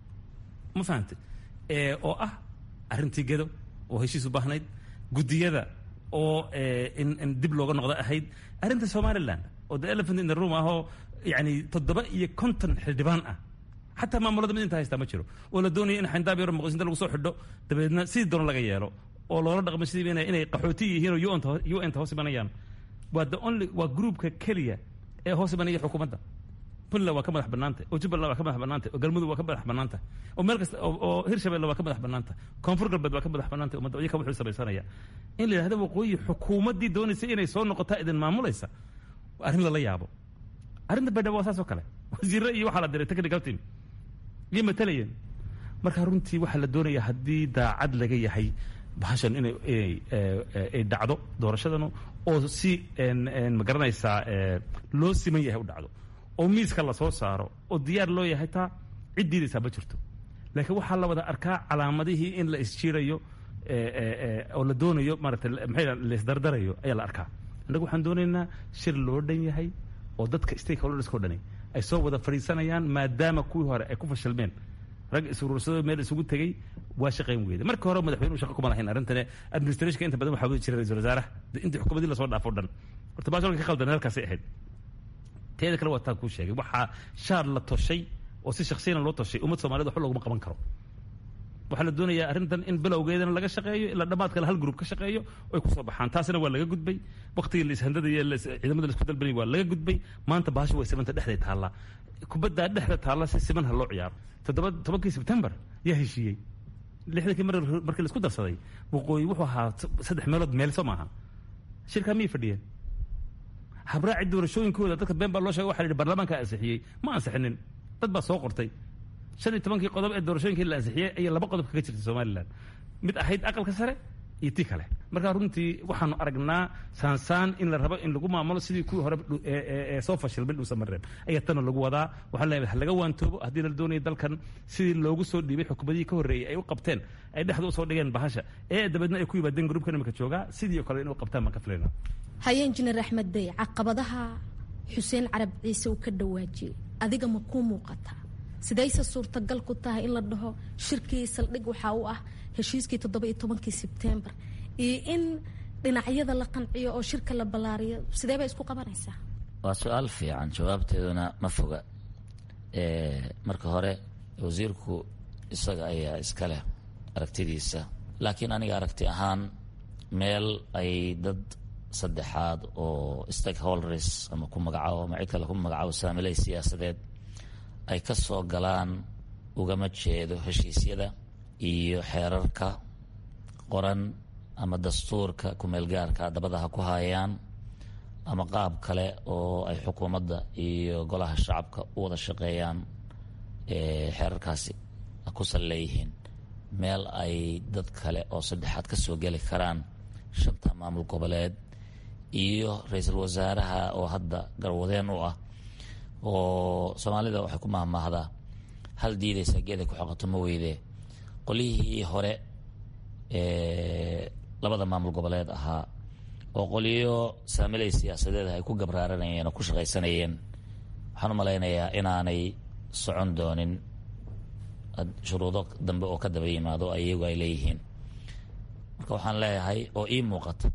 ma fahamte oo ah arrintii gedo oo heshiis u baahnayd guddiyada oo in in dib looga noqdo ahayd arrinta somaliland oo the elephant in the room ahoo yani toddoba iyo konton xildhibaan ah xataa maamulada mid inta haystaa ma jiro oo la doonaya in xayndaab yaro muqdishinta lagu soo xidho dabeedna sidii doona laga yeelo oo loola dhaqmo sidii inay inay qaxooti yihiin oo un-ta un-ta hoos imanayaan waa the only waa groupka keliya ee hoos imanaya xukuumadda puntland waa ka madax bannaanta oo jubbaland waa ka madax bannaanta oo galmudug waa ka madax bannaanta oo meel kasta oo hirshabelle waa ka madax bannaanta koonfur galbeed waa ka madax bannaanta ummadda iyaka wuxuu samaysanaya in la yidhahdo waqooyi xukuumaddii doonaysa inay soo noqotaa idin maamulaysa arrin lala yaabo arrinta baydhabo waa saas oo kale wasiirre iyo waxaa la diray technical team iyo matalayeen marka runtii waxaa la doonaya haddii daacad laga yahay bahashan inay ay dhacdo doorashadanu oo si ma garanaysaa loo siman yahay u dhacdo oo miiska lasoo saaro oo diyaar loo yahay taa cid diidaysaa ma jirto laakiin waxaa la wada arkaa calaamadihii in la isjiirayo oo la doonayo maarata maxay laisdardarayo ayaa la arkaa annagu waxaan doonaynaa shir loo dhan yahay oo dadka stakeholderska o dhani ay soo wada fadhiisanayaan maadaama kuwii hore ay ku fashilmeen rag isuruursadoo meel isugu tegey waa shaqayn weyda marka hore madaxweynuhu shaqa kuma lahayn arrintane administrationka inta badan waxaa wadi jiray ra-isul wasaaraha intii xukuumadii lasoo dhaafo dhan horta baasholka ka qaldan halkaasay ahayd teeda kale waa taan kuu sheegay waxaa shaar la toshay oo si shaksiyana loo toshay ummad soomaaliyed waxba looguma qaban karo waxaa la doonayaa arrintan in bilowgeedana laga shaqeeyo ilaa dhammaadkale hal gruub ka shaqeeyo oy kusoo baxaan taasina waa laga gudbay waktigii laishandada iyo ciidamada laisku dalbanay waa laga gudbay maanta bahasha way simanta dhexday taallaa kubaddaa dhexda taalla si siman ha loo ciyaaro toddoba tobankii sebtembar yaa heshiiyey lixdankii mar markii laisku darsaday waqooyi wuxuu ahaa saddex meelood meel soo maaha shirkaa miyay fadhiyeen habraaci doorashooyinkooda dadka been baa loo sheegay waxa la yidhi baarlamaanka ansixiyey ma ansixinin dad baa soo qortay shan iyo tobankii qodob ee doorashooyinkii la ansixiyey ayay laba qodob kaga jirtay somalilan mid ahayd aqalka sare iyo tii kale marka runtii waxaanu aragnaa saansaan in la rabo in lagu maamulo sidii kuwii hore ee soo fashilmay dhuusa mareen ayaa tana lagu wadaa waxaan leeyahay ha laga waantoobo haddii la doonayo dalkan sidii loogu soo dhiibay xukuumadihii ka horreeyey ay u qabteen ay dhexda usoo dhigeen bahasha ee dabeedna ay ku yimaadeen gruubka imika joogaa sidii oo kale in u qabtaan baan ka filayna haye injineer axmed dey caqabadaha xuseen carab ciise uu ka dhawaajiyey adiga ma kuu muuqataa sidayse suurtagal ku tahay in la dhaho shirkii saldhig waxaa u ah heshiiskii toddoba iyo tobankii sebtembar iyo in dhinacyada la qanciyo oo shirka la ballaariyo sidee bay isku qabanaysaa waa su-aal fiican jawaabteeduna ma foga marka hore wasiirku isaga ayaa iska leh aragtidiisa laakiin aniga aragti ahaan meel ay dad saddexaad oo stakeholders ama ku magacaabo ama cid kale ku magacaabo saamiley siyaasadeed ay ka soo galaan ugama jeedo heshiisyada iyo xeerarka qoran ama dastuurka kumeelgaarka dabada ha ku haayaan ama qaab kale oo ay xukuumadda iyo golaha shacabka u wada shaqeeyaan xeerarkaasi ku sal leeyihiin meel ay dad kale oo saddexaad ka soo geli karaan shanta maamul goboleed iyo ra-iisul wasaaraha oo hadda garwadeen u ah oo soomaalida waxay ku mahmaahdaa hal diidaysa geeday ku xoqato ma weydee qolyihii hore labada maamul goboleed ahaa oo qolyo saamilay siyaasadeed ay ku gabraaranayeen oo ku shaqaysanayeen waxaan u malaynayaa inaanay socon doonin shuruudo dambe oo ka daba yimaado iyagu ay leeyihiin marka waxaan leeyahay oo ii muuqata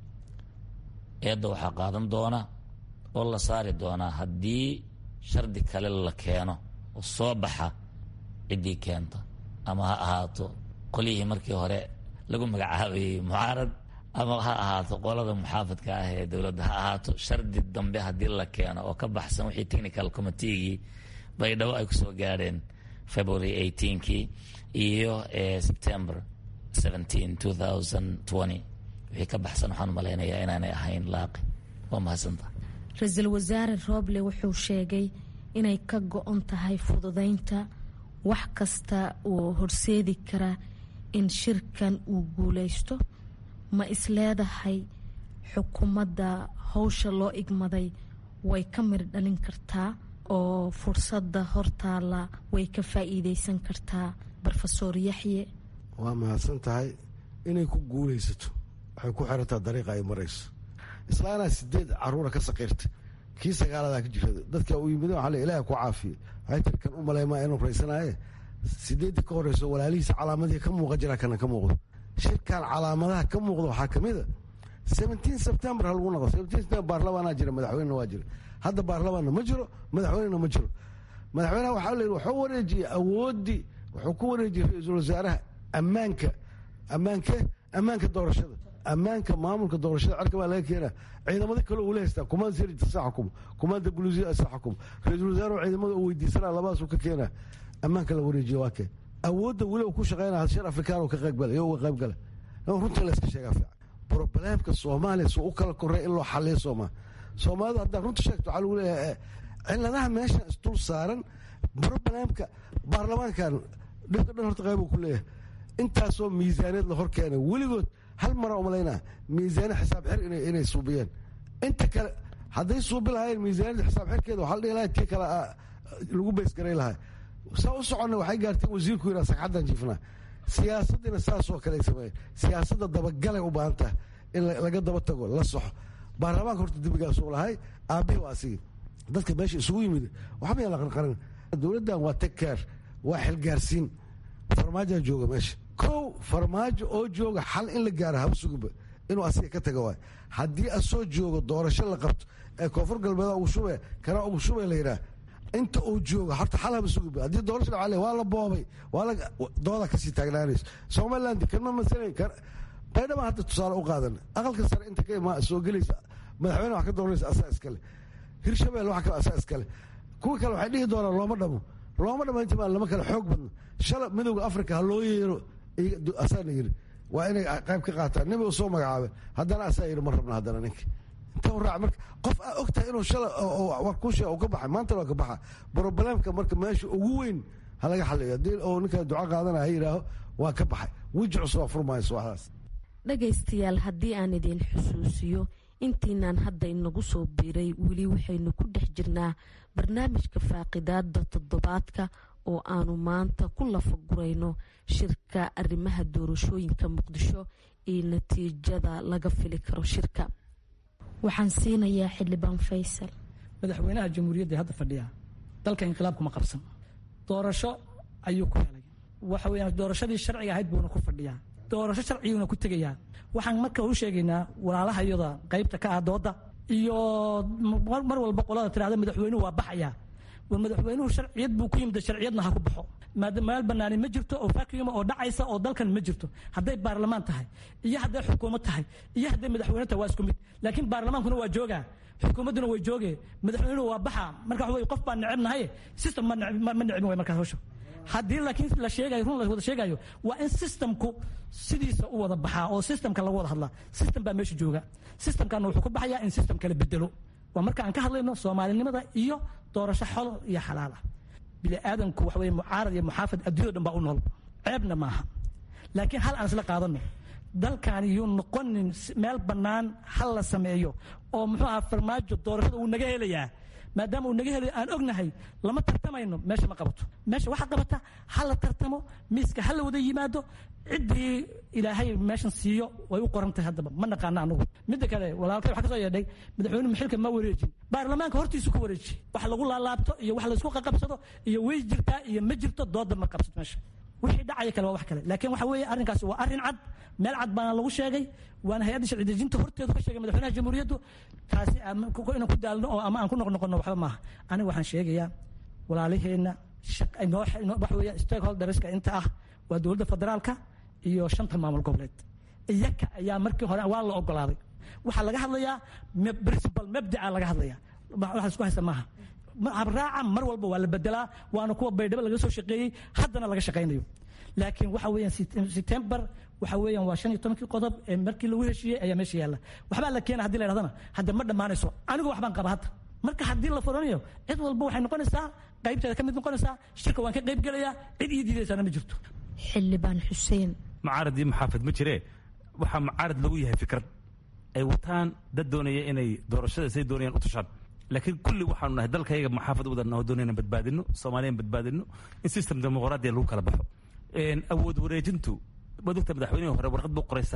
eedda waxaa qaadan doona oo la saari doonaa haddii shardi kale la keeno oo soo baxa ciddii keenta ama ha ahaato qolyihii markii hore lagu magacaabayey mucaarad ama ha ahaato qolada muxaafadka ah ee dowladda ha ahaato shardi dambe haddii la keeno oo ka baxsan wixii technical committeegii baydhabo ay kusoo gaadheen february eighteenkii iyo september seventeen two thousand twenty wixii ka baxsan waxaan malaynayaa inaanay ahayn laaqi waa mahadsanta ra-iisul wasaare rooble wuxuu sheegay inay ka go-on tahay fududeynta wax kasta oo horseedi kara in shirkan uu guuleysto ma isleedahay xukuumadda howsha loo igmaday way ka mir dhalin kartaa oo fursadda hortaala way ka faa-iideysan kartaa rofesor yaxye waa mahadsan tahay inay ku guuleysato waxay ku xirantaa dariiqa ay marayso islaanaa sideed caruura ka saqiirta kii sagaaladaa ka jirta dadka u yimid waa ilaah ku caafiye waxay tiri kan u maleymaa inuu raysanaaye sideeddii ka horeyso walaalihiisa calaamadihii ka muuqa jiraa kana ka muuqdo shirkan calaamadaha ka muuqda waxaa ka mid a seventeen september ha lagu noqo seventeen september baarlamaanaa jira madaxweynena waa jira hadda baarlamaanna ma jiro madaxweynena ma jiro madaxweynaha waxaa la yidhi wuxuu wareejiyey awooddii wuxuu ku wareejiyey ra-iisul wasaaraha ammaanka ammaanke ammaanka doorashada ammaanka maamulka doorashada cerka baa laga keenaa ciidamada kale uu la haystaa kumaanda sirta sa xukumo kumaanda buluusiya sa xukumo ra-iisul wasaarahu ciidamada uu weydiisanaa labadaasuu ka keenaa ammaanka la wareejiye waa keen awoodda weli uu ku shaqeynaya shir afrikaan oo ka qaybgala iyo uga qaybgala runta layska sheegaa fiican broblemka soomaaliya suu u kala korey in loo xaliyo sooma soomaalida haddaa runta sheegto waxaa lagu leeyahay ciladaha meeshan isdul saaran broblemka baarlamaankan dhibka dhan horta qayb uu ku leeyahay intaasoo miisaaneed la hor keenay weligood hal mara umalaynaa miisaane xisaab xir inay suubiyeen inta kale hadday suubi lahaayeen miisaaniyada xisaab xirkeeda waxaa la dhihi lahay tii kale lagu baysgaray lahaa saa u soconna waxay gaartay wasiirku yidhaa sagxaddan jiifnaa siyaasaddiina saasoo kale ay sameeyeen siyaasadda dabagalay u baahan tahay in laga daba tago la soxo baarlamaanka horta dembigaasuu lahay aabbihii waa asigii dadka meesha isugu yimid waxba yaa la qarqaran dowladdan waa tagkeer waa xilgaarsiin farmaajaa jooga meesha kow farmaajo oo jooga xal in la gaara haba sugiba inuu asiga ka taga waay haddii asoo joogo doorasho la qabto ee koonfur galbeeda ugu shube kana ugu shube la yidhaah inta uu jooga horta xal haba sugiba haddii doorasho dhaca waa la boobay waa la dooda kasii taagnaanayso somaliland kama masalayn baydhaba hadda tusaale u qaadan aqalka sare inta ka imaa soo gelaysa madaxweyne wax ka dooranaysa asaa iskale hirshabelle wax kale asaa iskale kuwa kale waxay dhihi doonaan looma dhamo looma dhamo inta lama kale xoog badno shala midowda africa ha loo yeero asaana yiri waa inay qayb ka qaataan nin soo magacaabay haddana asaa yiri ma rabna haddana ninka inta raac marka qof aa og tahay inuu shala war ku sheeg ka baxay maantana waa ka baxa broblemka marka meesha ugu weyn ha laga xaliyo haddii oo ninka duco qaadana ha yidhaaho waa ka baxay weji cusub waa furmayso waxdaas dhagaystayaal haddii aan idin xusuusiyo intiinaan hadda inagu soo biiray weli waxaynu ku dhex jirnaa barnaamijka faaqidaada toddobaadka oo aanu maanta ku lafagurayno shirka arrimaha doorashooyinka muqdisho iyo natiijada laga fili karo shirka waxaan siinayaa xildhibaan faysal madaxweynaha jamhuuriyadda hadda fadhiya dalka inqilaabkuma qabsan doorasho ayuu ku helay waxa weyaan doorashadii sharciga ahayd buuna ku fadhiyaa doorasho sharciguuna ku tegayaa waxaan marka u sheegaynaa walaalaha iyada qaybta ka ah dooda iyo mar walba qolada tirahda madaxweynuhu waa baxaya war madaxweynuhu sharciyad buu ku yimid sharciyadna ha ku baxo meel banaani ma jirto oo vacuum oo dhacaysa oo dalkan ma jirto hadday baarlamaan tahay iyo hadday xukuumad tahay iyo hadday madaxweyne tahay waa isku mid laakiin baarlamaankuna waa joogaa xukuumadduna way jooge madaxweynuhu waa baxa marka waxa wey qof baan necebnahay system ma necbin way markaas hawsha haddii laakiin la sheegayo run la wada sheegayo waa in systemku sidiisa u wada baxaa oo systemka lagu wada hadlaa system baa meesha jooga systemkana wuxuu ku baxayaa in system kala bedelo waa marka aan ka hadlayno soomaalinimada iyo doorasho xol iyo xalaal ah bini aadamku waxa weye mucaarad iyo muxaafad adduunyada dhan baa u nool ceebna maaha laakiin hal aan isla qaadano dalkan yuu noqonin meel bannaan hal la sameeyo oo muxuu ahaa farmaajo doorashada uu naga helayaa maadaama uu naga helayo aan ognahay lama tartamayno meesha ma qabato meesha waxaa qabata ha la tartamo miiska ha la wada yimaado ciddii ilaahay meeshan siiyo way u qoran tahay haddaba ma naqaano anugu midda kale walaalkay waxaa ka soo yeedhay madaxweyne maxilka ma wareejin baarlamaanka hortiisu ku wareeji wax lagu laalaabto iyo wax laysku qaqabsado iyo way jirtaa iyo ma jirto dooda ma qabsato meesha wixii dhacaya kale waa wax kale laakiin waxa weeye arrinkaasi waa arrin cad meel cad baana lagu sheegay waana hay-adda sharci dejinta horteedu ka sheegay madaxweynaha jamhuuriyaddu taasi inaan ku daalno oo ama aan ku noqnoqono waxba maaha aniga waxaan sheegayaa walaalaheenna waxa weeye stakeholderska inta ah waa dowladda federaalka iyo shanta maamul goboleed iyaka ayaa markii hore waa la ogolaaday waxaa laga hadlayaa principal mabdaca laga hadlaya wax isku haysta maaha habraaca mar walba waa la bedelaa waana kuwa baydhabo laga soo shaqeeyey haddana laga shaqaynayo laakiin waxa weeyaan september waxa weeyaan waa shan iyo tobankii qodob ee markii lagu heshiiyey ayaa meesha yaalla waxbaa la keena hadii la yidhahdana hadda ma dhammaanayso anigu waxbaan qaba hadda marka haddii la furanayo cid walba waxay noqonaysaa qaybteeda ka mid noqonaysaa shirka waan ka qayb gelayaa cid ii diidaysaana ma jirto xildhibaan xuseen mucaarad iyo muxaafid ma jiree waxaa mucaarad lagu yahay fikrad ay wataan dad doonaya inay doorashada say doonayaan u tushaan laakiin kulli waxaanu nahay dalkayaga muxaafad wadana doonayna badbaadino soomaaliyan badbaadino in system dimuqraadiya lagu kala baxo awood wareejintu waad ogta madaxweynihii hore warqad buu qoray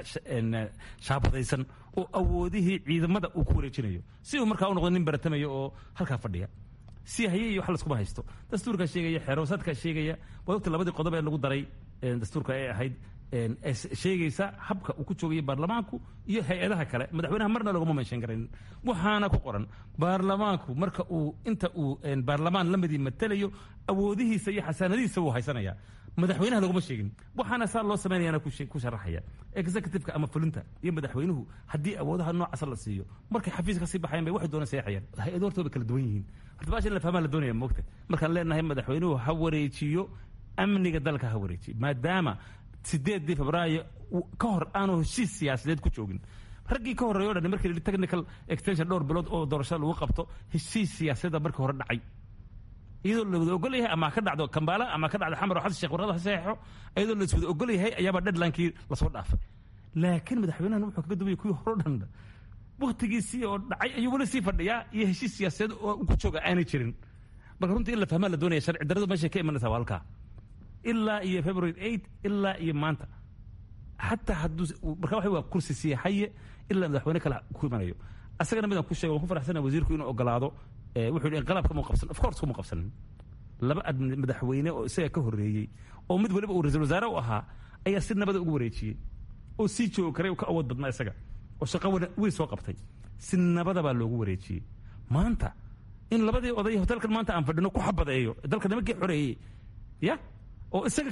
shaabadaysan oo awoodihii ciidamada uu ku wareejinayo si uu markaa u noqdo nin baratamayo oo halkaa fadhiya si haye iyo wax laskuma haysto dastuurkaa sheegaya xeeroosaadkaa sheegaya waad ogta labadii qodob ee lagu daray dastuurka ee ahayd sheegaysa habka uu ku joogaya baarlamaanku iyo hay-adaha kale madaxweynaha marna laguma meeshan karayn waxaana ku qoran baarlamaanku marka uu inta uu baarlamaan lamadii matalayo awoodihiisa iyo xasaanadihiisa wuu haysanaya madaxweynaha laguma sheegin waxaana saa loo samaynayana ku sharaxaya executiveka ama fulinta iyo madaxweynuhu haddii awoodaha noocaasa la siiyo markay xafiiska kasii baxayan bay waxay doonaan seexayaan hay-ado hortooda kala duwan yihiin horta baasha in la fahmaa la doonaya moogta markaan leenahay madaxweynuhu ha wareejiyo amniga dalka ha wareejiyo maadaama sideedii febraayo ka hor aanu heshiis siyaasadeed ku joogin raggii ka horreeyo o dhan markii la technical extension dhowr bilood oo doorashada lagu qabto heshiis siyaasadda markii hore dhacay iyadoo la wada ogol yahay ama ka dhacdo kambaala ama ka dhacdo xamar oo xasan sheekh warqada ha saxeexo iyadoo la iswada ogol yahay ayaaba deadlinekii lasoo dhaafay laakiin madaxweynahan wuxuu kaga duwaya kuwii hore o dhan waktigiisii oo dhacay ayuu weli sii fadhiyaa iyo heshiis siyaasadeed oo ku jooga aanay jirin marka runtii in la fahmaa la doonaya sharci darradu meeshay ka imanaysaa waa halkaa ilaa iyo february eight ilaa iyo maanta xataa hadduu marka waxa waa kursi sii haye ilaa madaxweyne kale ku imanayo asagana midaan ku sheego waan ku faraxsana wasiirku inuu ogolaado wuxuu yidhi inqalaabka mu qabsan of course kuma qabsanin laba madaxweyne oo isaga ka horreeyey oo mid waliba uu ra-iisul wasaare u ahaa ayaa si nabada ugu wareejiyey oo sii joogi karay ka awood badnaa isaga oo shaqo weyn soo qabtay si nabada baa loogu wareejiyey maanta in labadii oday hotelkan maanta aan fadhino ku xabadeeyo dalka nimankii xoreeyey ya oo isaga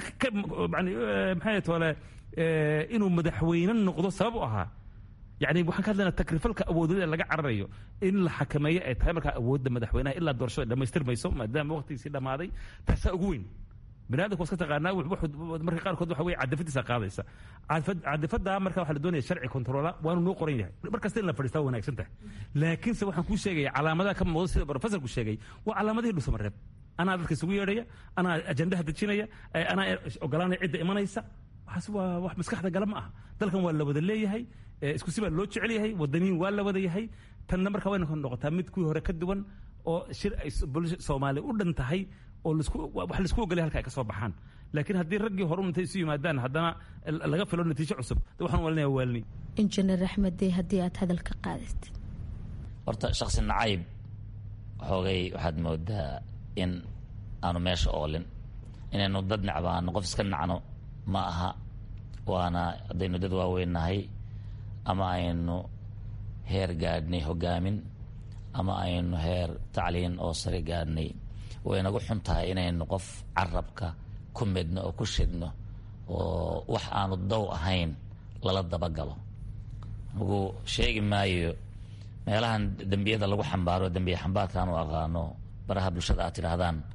maxay tole inuu madaxweyne noqdo sabab u ahaa yani waxaan ka hadlaynaa takrifalka awoodeed ee laga cararayo in la xakameeyo ay tahay markaa awoodda madaxweynaha ilaa doorashada dhamaystirmayso maadaama waqtigiisii dhammaaday taasaa ugu weyn bini aadamku waska taqaanaa marka qaarkood waxa weye cadafadiisa qaadaysa cadafada marka waxaa la doonaya sharci controla waanu noo qoran yahay markasta in la fadhiistaa wanaagsan tahay laakiinse waxaan kuu sheegaya calaamadaha ka muuqda sida professorku sheegay waa calaamadihii dhusamareeb anaa dadka isugu yeedhaya anaa ajandaha dejinaya anaa ogolaanaya cidda imanaysa waxaas waa wax maskaxda gala ma aha dalkan waa la wada leeyahay isku si baa loo jecel yahay wadaniin waa la wada yahay tanna marka wayna noqotaa mid kuwii hore ka duwan oo shir ay soomaaliya u dhan tahay oo wax laisku ogolay halka ay ka soo baxaan laakiin haddii raggii hore intay isu yimaadaan haddana laga filo natiijo cusub waxaan walinaya waalni injineer axmeddey haddii aad hadalka qaadatid horta shaksi nacayb xoogay waxaad moodaa in aanu meesha oolin inaynu dad necbaano qof iska nacno ma aha waana haddaynu dad waaweynnahay ama aynu heer gaadhnay hogaamin ama aynu heer tacliin oo sare gaadhnay waynagu xun tahay inaynu qof carabka ku midno oo ku shidno oo wax aanu dow ahayn lala dabagalo lagu sheegi maayo meelahan dembiyada lagu xambaaro dembiye xambaarkaan u aqaano baraha bulshada aad tidhaahdaan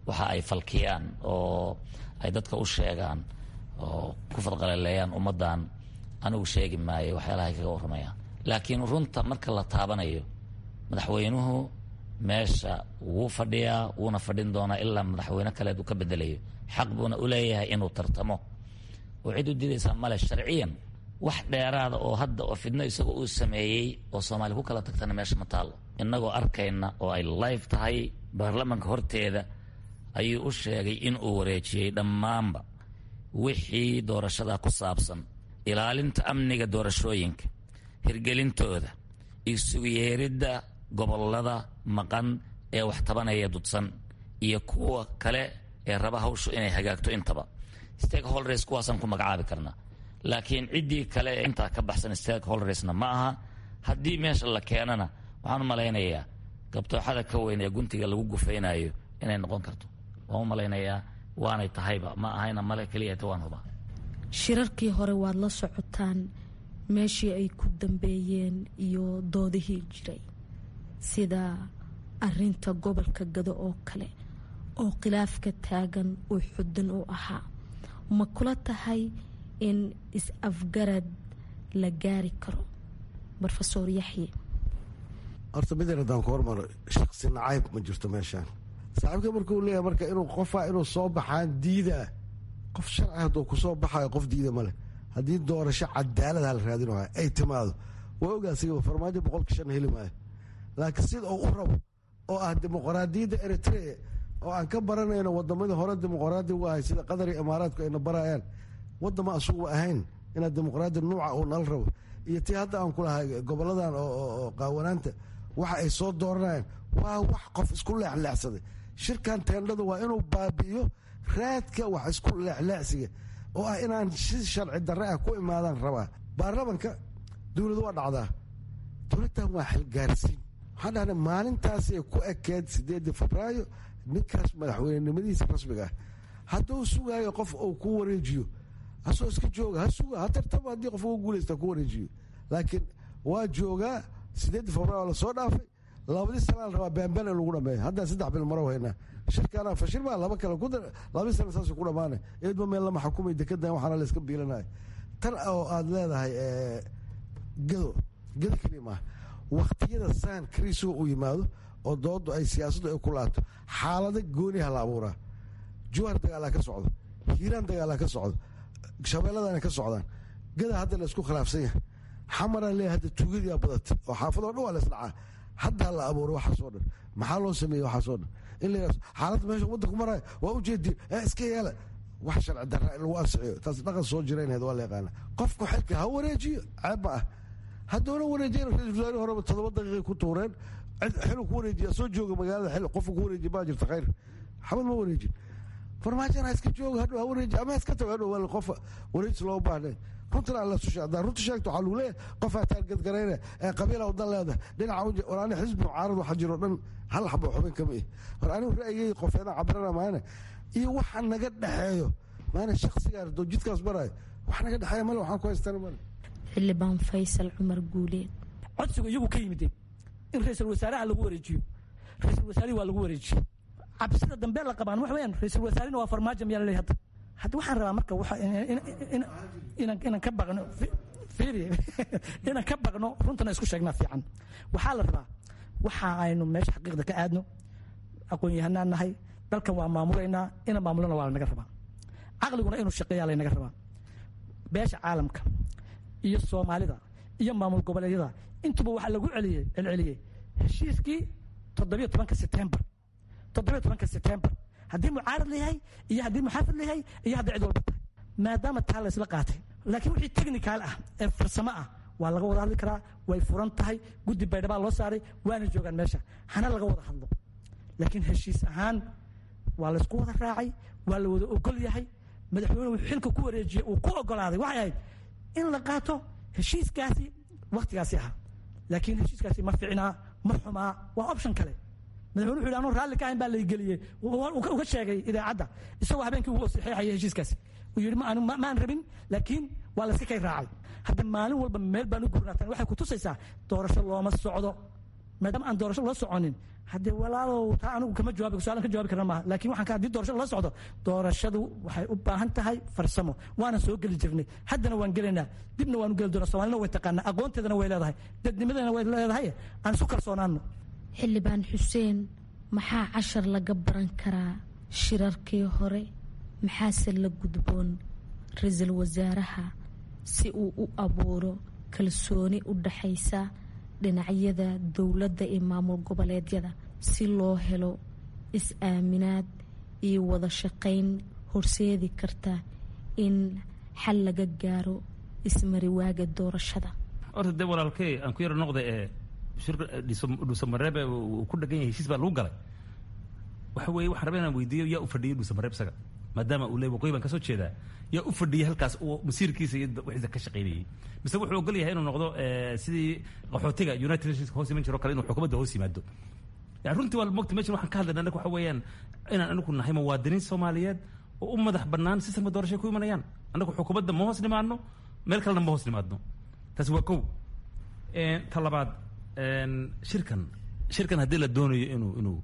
waxa ay falkiyaan oo ay dadka u sheegaan oo ku fadqalaleeyaan ummaddan anigu sheegi maayo waxyaalaha ay kaga warramayaan laakiin runta marka la taabanayo madaxweynuhu meesha wuu fadhiyaa wuuna fadhin doonaa ilaa madaxweyne kaleed uu ka bedelayo xaq buuna u leeyahay inuu tartamo oo cid u diidaysaa male sharciyan wax dheeraada oo hadda oo fidno isagoo uu sameeyey oo soomaali ku kala tagtana meesha ma taallo innagoo arkayna oo ay live tahay baarlamanka horteeda ayuu u sheegay in uu wareejiyey dhammaanba wixii doorashada ku saabsan ilaalinta amniga doorashooyinka hirgelintooda isugu yeeridda gobolada maqan ee wax tabanaya dudsan iyo kuwa kale ee raba hawshu inay hagaagto intaba stakeholders kuwaasaan ku magacaabi karnaa laakiin ciddii kale ee intaa ka baxsan stakeholdersna ma aha haddii meesha la keenana waxaan u malaynayaa gabtooxada ka weyn ee guntiga lagu gufaynayo inay noqon karto waan u malaynayaa waanay tahayba ma ahayna male keliyata waan hubaa shirarkii hore waad la socotaan meeshii ay ku dambeeyeen iyo doodihii jiray sida arinta gobolka gado oo kale oo khilaafka taagan uu xudun u ahaa ma kula tahay in is-afgarad la gaari karo rofeor yaxye horta midin haddaan ku hormaro shaksi nacayb ma jirto meeshaan saaxiibka markuu leeyahay marka inuu qofaa inuu soo baxaan diidaa qof sharci hadduu kusoo baxayo qof diida maleh haddii doorasho cadaalada la raadin waaya ay timaado waa ogaasiga farmaajo boqolka shan heli maayo laakiin sida uu u rabo oo ah dimuqraadiyadda eritrea oo aan ka baranayno wadamadii hore dimuqraadi u ahay sida qatar iyo imaaraadku ayna barayaan wadama asuguba ahayn inaad dimuqraadi nuuca uu nala rabo iyo tii hadda aan kulahay goboladan oo qaawanaanta waxa ay soo dooranayaan waa wax qof isku leexleexsaday shirkan teendhada waa inuu baabi'iyo raadka wax isku leexleexsiga oo ah inaan si sharci darre ah ku imaadaan rabaa baarlamanka dowladu waa dhacdaa dowladdan waa xilgaarsiin waxaan dhahnay maalintaasay ku ekeed sideedii febraayo ninkaas madaxweynenimadiisa rasmiga ah hadduu sugaayo qof uu ku wareejiyo hasoo iska jooga ha suga ha tartaba haddii qof ugu guulaysta ku wareejiyo laakiin waa joogaa sideedii febraayo waa lasoo dhaafay labadii sanaa la rabaa baanbaan in lagu dhameeyo haddaan saddex bil maro haynaa shirkaana fashil baa laba kale ku labadii sana saas ku dhamaanay eedba meel lama xukumay dekedan waxaana la iska biilanaya tan oo aada leedahay gado gado keliya maaha waktiyada saan kriisuga uu yimaado oo doodu ay siyaasaddu ay ku laato xaalado gooniha la abuuraa juwar dagaalaa ka socdo hiiraan dagaalaa ka socdo shabeelladana ka socdaan gada hadda la isku khilaafsan yahay xamaraa leeyahay hadda tuugadiyaa badatay oo xaafadoo dhan waa la isdhacaa haddaa la abuuray waxaasoo dhan maxaa loo sameeyey waxaasoo dhan in la yidhahdo xaaladda meesha waddanku maraya waa ujeediin ee iska yeela wax sharci darra in lagu ansixiyo taas dhaqan soo jiraynayd waa la yaqaana qofku xilka ha wareejiyo ceeb ma ah hadduuna wareejiyan ra-isul wasaare horeba toddoba daqiiqay ku tuureen xilu ku wareejiya soo jooga magaalada xil qofku ku wareejiya baa jirta khayr xabad ma wareejin farmaajan ha iska jooga hadhow ha wareeji ama ha iska tago hadhow waa qof wareejis loo baahnay runtana alla su sheegdaa runta sheegta waxaa lagu leeyahay qofaa taargadgarayna ee qabiila wadan leedahay dhinaca war ani xisbi mucaarad waxa jiro dhan hal xabo xubin kama ih war anigu ra'yigay qofeedaan cabirana maana iyo waxa naga dhexeeyo maana shaksigaan doo jidkaas marayo wax naga dhexeeya male waxaan ku haystana male xildhibaan faysal cumar guuleed codsigu iyagu ka yimideen in ra-iisul wasaaraha lagu wareejiyo ra-iisul wasaarihi waa lagu wareejiyo cabsida dambe la qabaan wax weeyaan ra-iisul wasaarihina waa farmaajo miyaa laleeyahay hadda hadda waxaan rabaa marka inaan ka baqno inaan ka baqno runtana isku sheegnaa fiican waxaa la rabaa waxa aynu meesha xaqiiqda ka aadno aqoon-yahanaan nahay dalkan waa maamulaynaa ina maamulana waa lanaga rabaa caqliguna inuu shaqeeyaa laynaga rabaa beesha caalamka iyo soomaalida iyo maamul goboleedyada intuba waxaa lagu celiyey celceliyey heshiiskii toddobiyo tobanka setembar toddobiyo tobanka setembar haddii mucaarad layahay iyo haddii muxaafid layahay iyo hadday cid walba tahay maadaama taa la isla qaatay laakiin wixii technical ah ee farsamo ah waa laga wada hadli karaa way furan tahay guddi baydhabaa loo saaray waana joogaan meesha hana laga wada hadlo laakiin heshiis ahaan waa laysku wada raacay waa la wada ogol yahay madaxweyne wuxuu xilka ku wareejiyey uu ku ogolaaday waxay ahayd in la qaato heshiiskaasi wakhtigaasi ahaa laakiin heshiiskaasi ma ficnaa ma xumaa waa option kale madaxweyne wuxu yidhi anuu raalli ka ahayn baa laygeliyey uga sheegay idaacadda isagoo habeenkii ugu saxeexayay heshiiskaasi uu yidhi maan rabin laakiin waa layska kay raacay hadda maalin walba meel baan u gurnaatan waxay ku tusaysaa doorasho looma socdo maadaama aan doorasho la soconin haddee walaalow taa anigu kama jawaabi su-aalan ka jawaabi karna maaha laakiin waxaan ka haddii doorashada la socdo doorashadu waxay u baahan tahay farsamo waana soo geli jirnay haddana waan gelaynaa dibna waanu geli doonaa soomaalina way taqaanaa aqoonteedana way leedahay dadnimadana way leedahay aan isu kalsoonaano xildhibaan xuseen maxaa cashar laga baran karaa shirarkii hore maxaase la gudboon ra-iisul wasaaraha si uu u abuuro kalsooni u dhaxaysa dhinacyada dowladda iyo maamul goboleedyada si loo helo is-aaminaad iyo wada shaqayn horseedi karta in xal laga gaaro ismariwaaga doorashada horta dee walaalkey aan ku yaro noqda ee dhuusamareeb uu ku dhagan yahay heshiis baa lagu galay waxa weeye waxaan rabaa inaan weydiiyo yaa u fadhiyay dhuusamareeb isaga maadaama uu leey waqooyi baan kasoo jeedaa yaa u fadhiyay halkaas uu masiirkiisa iyo wixiisa ka shaqaynayay mise wuxuu ogol yahay inuu noqdo sidii qaxootiga united nations hoos iman jiro kale inuu xukuumadda hoos yimaado yani runtii waa mogta meshan waxaan ka hadlayna anaga waxa weeyaan inaan anagu nahay muwaadiniin soomaaliyeed oo u madax bannaan sistamka doorashay ku imanayaan annagu xukuumadda ma hoos nimaadno meel kalena ma hoos nimaadno taasi waa kow ta labaad shirkan shirkan haddii la doonayo inuu inuu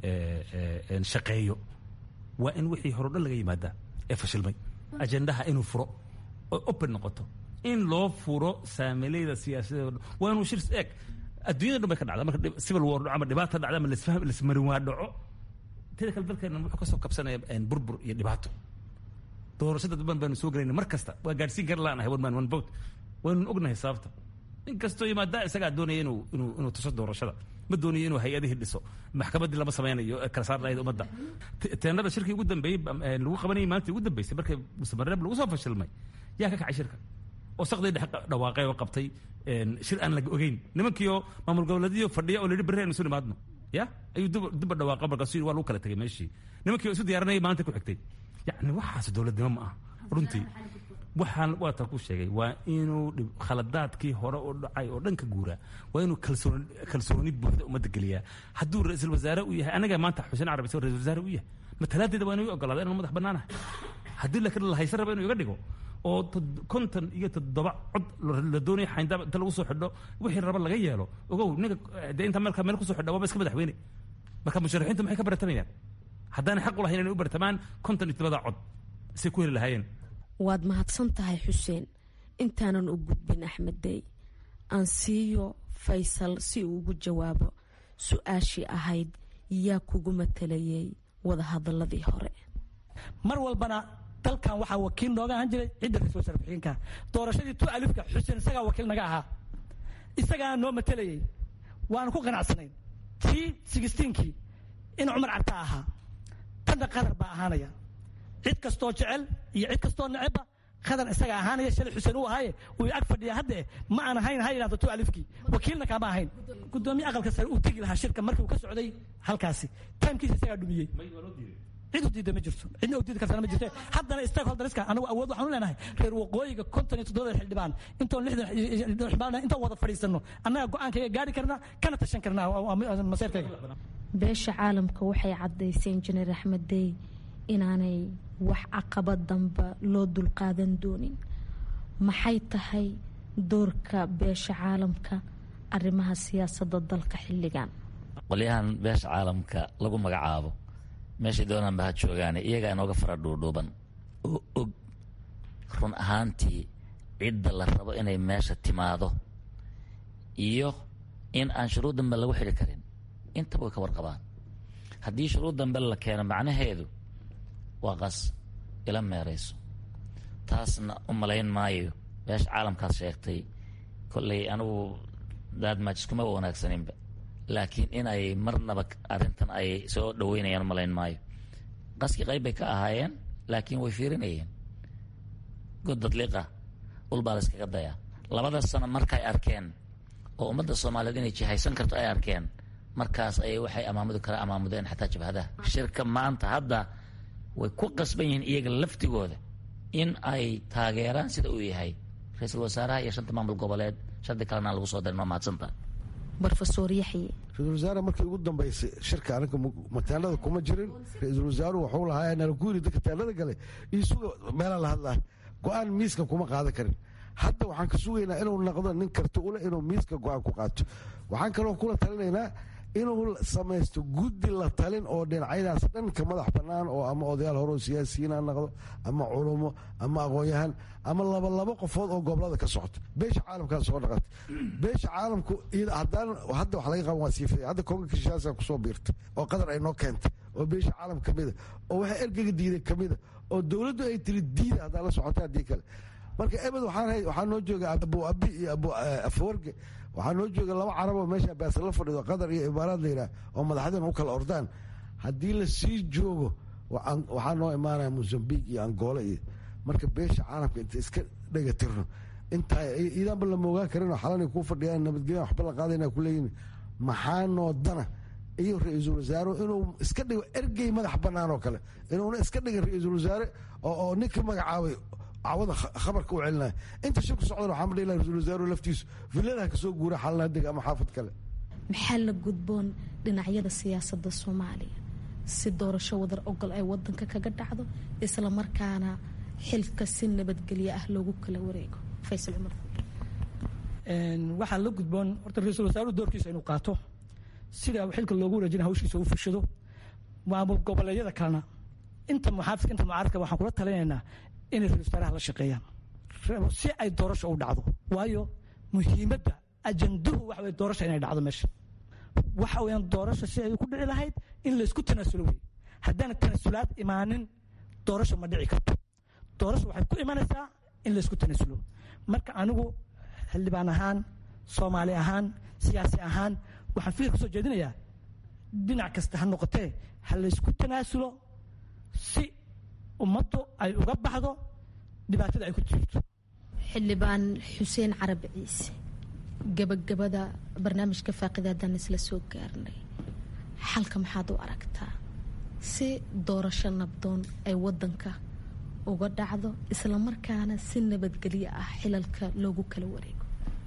shaqeeyo waa in wixii hore o dhan laga yimaadaa ee fashilmay ajendaha inuu furo oo open noqoto in loo furo saamileyda siyaasadeed o dhan waa inuu shir eeg adduunyada dhan bay ka dhacda marka civil war dhaco ama dhibaata dhacda ama lasfaham lasmarin waa dhaco teda kale dalkeena wuxuu kasoo kabsanaya burbur iyo dhibaato doorashada daban baanu soo gelayna mar kasta waa gaadhsiin kara laanahay one man one vote waynu ognahay sababta in kastoo yimaadaa isagaa doonaya inuu inuu inuu tuso doorashada ma doonayo inuu hay-adihii dhiso maxkamaddii lama samaynayo kala saar lahayd ummadda teenada shirkii ugu dambeeyey lagu qabanayay maalintii ugu dambeysay markay musamareeb lagu soo fashilmay yaa ka kacay shirka oo sakdii dhex dhawaaqay oo qabtay shir aan laga ogeyn nimankiioo maamul goboleedyadii fadhiya oo la yidhi berri aynu isu nimaadno ya ayuu duba dhawaaqa markaasu yidhi waa lagu kala tegay meeshii nimankii oo isu diyaarinayay maalinta ku xigtay yacni waxaas dowladnimo ma aha runtii waxaan waa taa ku sheegay waa inuu khaladaadkii hore u dhacay oo dhan ka guuraa waa inuu kalsooni kalsooni buuxda ummadda geliyaa hadduu ra-iisul wasaare u yahay anaga maanta xuseen carabi isagoo ra-isul wasaare u yahay matalaadeeda waa inuu ogolaada inaan madax bannaanahay haddii laakiin la haysan raba inuu iga dhigo oo konton iyo toddoba cod la doonayo xayndaab inta lagu soo xidho wixii raba laga yeelo ogow ninka dee inta marka meel kusoo xidha waaba iska madaxweyne marka musharaxiintu maxay ka baratamayaan haddaanay xaq u lahayn inay u bartamaan konton iyo toddobada cod say ku heli lahaayeen waad mahadsan tahay xuseen intaanan u gudbin axmed dey aan siiyo faysal si uu ugu jawaabo su-aashii ahayd yaa kugu matalayay wadahadaladii hore mar walbana dalkan waxaa wakiil nooga ahaan jiray cidda ra-isul wasaare ku-xigeenka doorashadii tu alifka xuseen isagaa wakiil naga ahaa isagaa noo matalayay waanu ku qanacsanayn tii sigisteenkii in cumar carta ahaa tanna qadar baa ahaanaya cid kastoo jecel iyo cid kastoo necebba qadar isaga ahaanaya shalay xuseen uu ahaaye uu ag fadhiya hadde ma aan ahayn ha yidhahdo tu alifkii wakiilna kaama ahayn gudoomiye aqalka sare uu tegi lahaa shirka markii uu ka socday halkaasi taimkiisa isagaa dhumiyey cid u diida ma jirto cidna u diidi kartana ma jirto haddana stakeholderska anagu awood waxaan u leenahay reer waqooyiga konton iyo toddobada xildhibaan intoon lixdan xildhibaan intoon wada fadhiisano annaga go-aankayga gaari karnaa kana tashan karnaa maseerkayga beesha caalamka waxay caddaysay injineer axmed dey inaanay wax caqabad damba loo dulqaadan doonin maxay tahay doorka beesha caalamka arrimaha siyaasadda dalka xilligan qolyahan beesha caalamka lagu magacaabo meeshay doonaan ba ha joogaane iyagaa inooga fara dhuudhuuban oo og run ahaantii cidda la rabo inay meesha timaado iyo in aan shuruud dambe lagu xidhi karin intaba way ka warqabaan haddii shuruud dambe la keeno macnaheedu waa qas ila meerayso taasna u malayn maayo beesha caalamkaas sheegtay kolley anigu daadmaajiskumaba wanaagsaninba laakiin inay marnaba arrintan ay soo dhaweynayaan malayn maayo qaskii qayb bay ka ahaayeen laakiin way fiirinayeen goddadliqa ulbaa la iskaga dayaa labada sano markay arkeen oo ummadda soomaaliyeed inay jihaysan karto ay arkeen markaas ayay waxay amaamudi kala amaamudeen xataa jabhadaha shirka maanta hadda way ku qasban yihiin iyaga laftigooda in ay taageeraan sida uu yahay ra-iisul wasaaraha iyo shanta maamul goboleed shardi kalena lagu soo darin waa mahadsanta rofesor yaxye ra-isul wasaare markii ugu dambeysay shirka anaga mataalada kuma jirin ra-iisul wasaaruhu waxuu lahaa nala ku yiri dadka taalada gale isuga meelaa la hadlaa go-aan miiska kuma qaadan karin hadda waxaan ka sugaynaa inuu naqdo nin karti ule inuu miiska go-aan ku qaato waxaan kaloo kula talinaynaa inuu samaysto guddi la talin oo dhinacyadaas dhan ka madax bannaan oo ama odayaal hore oo siyaasiyiin ha noqdo ama culumo ama aqoon-yahan ama laba labo qofood oo gobolada ka socoto beesha caalamkaa soo dhaqatay beesha caalamku haddaan hadda wax laga qaban waa sii fiday hadda konga kishaasa kusoo biirtay oo qadar ay noo keentay oo beesha caalam ka mida oo waxa ergega diiday ka mida oo dowladdu ay tiri diida haddaa la socota haddii kale marka ebed waxaa noo jooga abu abi iyo abu afawarge waxaa noo jooga laba caraboo meesha baasa la fadhido qatar iyo imaaraad layidhaah oo madaxdeen u kala ordaan haddii la sii joogo waxaa noo imaanaya mozambique iyo angola iyo marka beesha caalamka inta iska dhega tirno intaa iidaanba lama ogaan karinoo xalanay kuu fadhiyaan nabadgelya waxba la qaadayna kuleeyihin maxaa noo dana iyo ra-iisul wasaare inuu iska dhigo ergey madax bannaan oo kale inuuna iska dhigin ra-iisul wasaare oo ninka magacaabay cawada khabarka u celinaya inta shirku socdan waxaa madhi ra-isul wasaaruhu laftiisu villadaha kasoo guura xalana deg ama xaafad kale maxaa la gudboon dhinacyada siyaasadda soomaaliya si doorasho wadar ogol ay wadanka kaga dhacdo isla markaana xilka si nabadgelyo ah loogu kala wareego faysal cumar waxaa la gudboon horta ra-iisul wasaaruhu doorkiisa inuu qaato sida xilka loogu wareejina hawshiisa u fushado maamul goboleedyada kalena inta muxaafidka inta mucaaradka waxaan kula talinaynaa inay ra-isul wasaaraha la shaqeeyaan si ay doorasho u dhacdo waayo muhiimadda ajanduhu waxa weye doorasha inay dhacdo meesha waxa weeyaan doorasha si ay ku dhici lahayd in laysku tanaasulo wey haddaana tanaasulaad imaanin doorasho ma dhici karto doorasho waxay ku imanaysaa in laysku tanaasulo marka anigu xildhibaan ahaan soomaali ahaan siyaasi ahaan waxaan fikir kusoo jeedinayaa dhinac kasta ha noqotee ha laysku tanaasulo si ummaddu ay uga baxdo dhibaatada ay ku jirto xildhibaan xuseen carabi ciise gabagabada barnaamijka faaqidaadaan isla soo gaarnay xalka maxaad u aragtaa si doorasho nabdoon ay wadanka uga dhacdo islamarkaana si nabadgelyo ah xilalka loogu kala wareego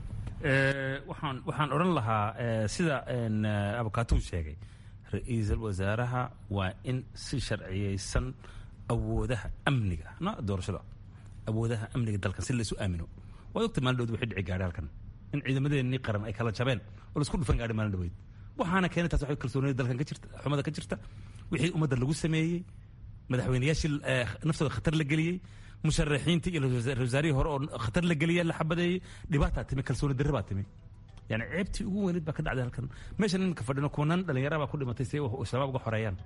waxaan waxaan odhan lahaa sida abukaatuu sheegay ra-iisul wasaaraha waa in si sharciyeysan awoodaha amniga no doorashada awoodaha amniga dalkan si laysu aamino waad ogta maalin dhowd wixii dhici gaadhay halkan in ciidamadeenii qaran ay kala jabeen oo laisku dhufan gaadhay maalin dhaweyd waxaana keenay taas waxay kalsoonida dalkan ka jirta xumada ka jirta wixii ummadda lagu sameeyey madaxweynayaashii naftooda khatar la geliyey musharaxiintii iyo ra-isul wasaarihii hore oo khatar la geliya la xabadeeyey dhibaataa timi kalsooni darre baa timi yani ceebtii ugu weyneed baa ka dhacday halkan meeshan iminka fadhino kumanaan dhalinyara baa ku dhimatay si shabaab uga xoreeyaan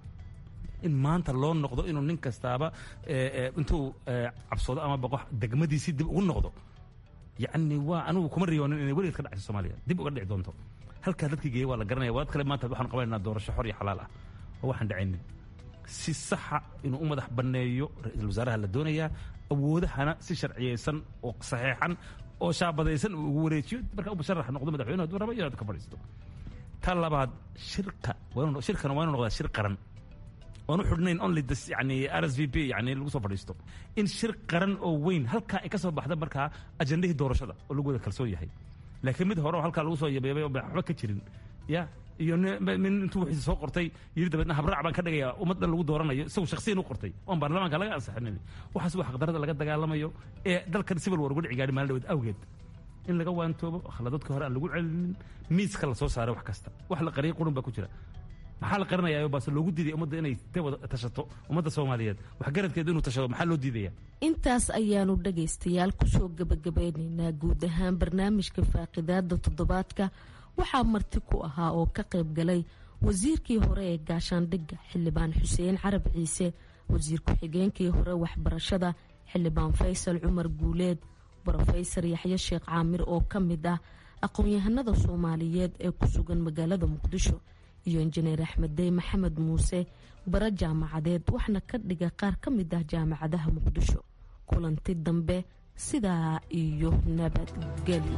in maanta loo noqdo inuu nin kastaaba intuu cabsoodo ama baqo degmadiisii dib ugu noqdo yacni waa anugu kuma riyoonin inay weligeed ka dhacayso soomaaliya dib uga dhici doonto halkaa dadkii geeyey waa la garanaya waad kale maanta waxaan qabanaynaa doorasho xor iyo xalaal ah oo waxaan dhacaynin si saxa inuu u madax banneeyo ra-iisul wasaaraha la doonayaa awoodahana si sharciyeysan oo saxeexan oo shaabadaysan uu ugu wareejiyo marka u musharax noqdo madaxweyne hadduu raba iyo ka fadhiisto ta labaad shirka shirkana waa inuu noqdaa shir qaran oon u xidhnayn only this yani r s v p yani lagu soo fadhiisto in shir qaran oo weyn halkaa ay ka soo baxda markaa ajandahii doorashada oo lagu wada kalsoon yahay laakiin mid hore oo halkaa lagu soo yabeebay oo waxba ka jirin ya iyo min intuu wixiisa soo qortay yiri dabeedna habraac baan ka dhigayaa ummaddan lagu dooranayo isagu shakhsiyan u qortay oon baarlamaanka laga ansixinin waxaas waa xaqdarada laga dagaalamayo ee dalkan civil war uga dhici gaadhi maalin dhaweed awgeed in laga waantoobo khaladadka hore aan lagu celinin miiska la soo saaray wax kasta wax la qariyay qurun baa ku jira maxaa la qarinayaa baase loogu diiday ummadda inay ta wada tashato ummadda soomaaliyeed wax garadkeedu inuu tashado maxaa loo diidaya intaas ayaanu dhagaystayaal kusoo gabagabeynaynaa guud ahaan barnaamijka faaqidaada toddobaadka waxaa marti ku ahaa oo ka qayb galay wasiirkii hore ee gaashaandhigga xildhibaan xuseen carab ciise wasiir ku-xigeenkii hore waxbarashada xildhibaan faysal cumar guuleed brofesor yaxye sheekh caamir oo ka mid ah aqoon-yahanada soomaaliyeed ee ku sugan magaalada muqdisho iyo injineer axmed dey maxamed muuse bara jaamacadeed waxna ka dhiga qaar ka mid ah jaamacadaha muqdisho kulanti dambe sidaa iyo nabadgelyo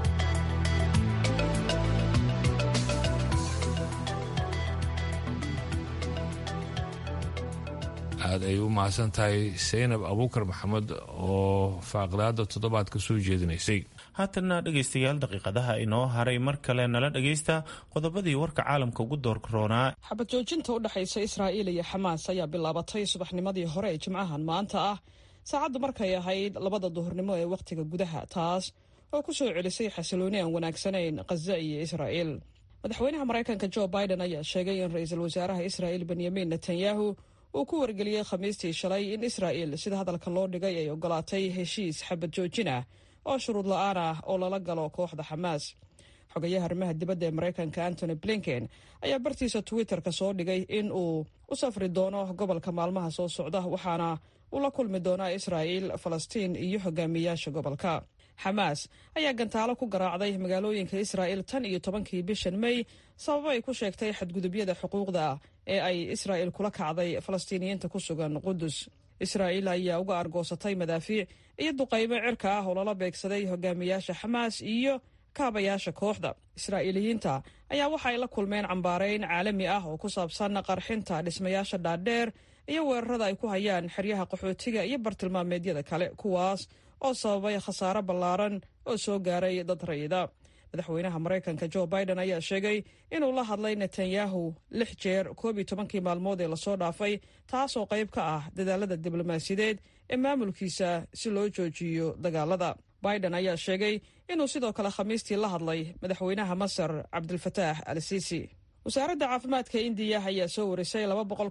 aad ay u mahadsan tahay saynab abuukar maxamed oo faaqidaada toddobaadka soo jeedinaysay haatanna dhegaystayaal daqiiqadaha inoo haray mar kale nala dhagaysta qodobadii warka caalamka ugu doorkaroonaa xabad joojinta u dhexaysa israa'iil iyo xamaas ayaa bilaabatay subaxnimadii hore ee jimcahan maanta ah saacaddu markay ahayd labada duhurnimo ee wakhtiga gudaha taas oo ku soo celisay xasilooni aan wanaagsanayn khaza iyo israa'il madaxweynaha maraykanka jo biden ayaa sheegay in ra-iisul wasaaraha israa'il benyamin netanyahu uu ku wargeliyey khamiistii shalay in israa'il sida hadalka loo dhigay ay ogolaatay heshiis xabad joojin ah oo shuruud la-aan ah oo lala galo kooxda xamaas xogayaha arrimaha dibadda ee maraykanka antony blinken ayaa bartiisa twitter-ka soo dhigay in uu u safri doono gobolka maalmaha soo socda waxaana uu la kulmi doonaa israa'il falastiin iyo hogaamiyayaasha gobolka xamaas ayaa gantaalo ku garaacday magaalooyinka israa'il tan iyo tobankii bishan mey sababo ay ku sheegtay xadgudubyada xuquuqda ee ay israa'il kula kacday falastiiniyiinta ku sugan qudus israa'il ayaa uga argoosatay madaafiic iyo duqaymo cirka ah oo lala beegsaday hogaamiyaasha xamaas iyo kaabayaasha kooxda israa'iiliyiinta ayaa waxa ay la kulmeen cambaarayn caalami ah oo ku saabsan qarxinta dhismayaasha dhaadheer iyo weerarada ay ku hayaan xeryaha qaxootiga iyo bartilmaameedyada kale kuwaas oo sababay khasaare ballaaran oo soo gaaray dad rayida madaxweynaha maraykanka jo biden ayaa sheegay inuu la hadlay netanyahu lix jeer koob iyo tobankii maalmood ee lasoo dhaafay taasoo qayb ka ah dadaalada diblomaasiyadeed ee maamulkiisa si loo joojiyo dagaalada biden ayaa sheegay inuu sidoo kale khamiistii la hadlay madaxweynaha masar cabdilfataax al siisi wasaaradda caafimaadka indiya ayaa soo warisay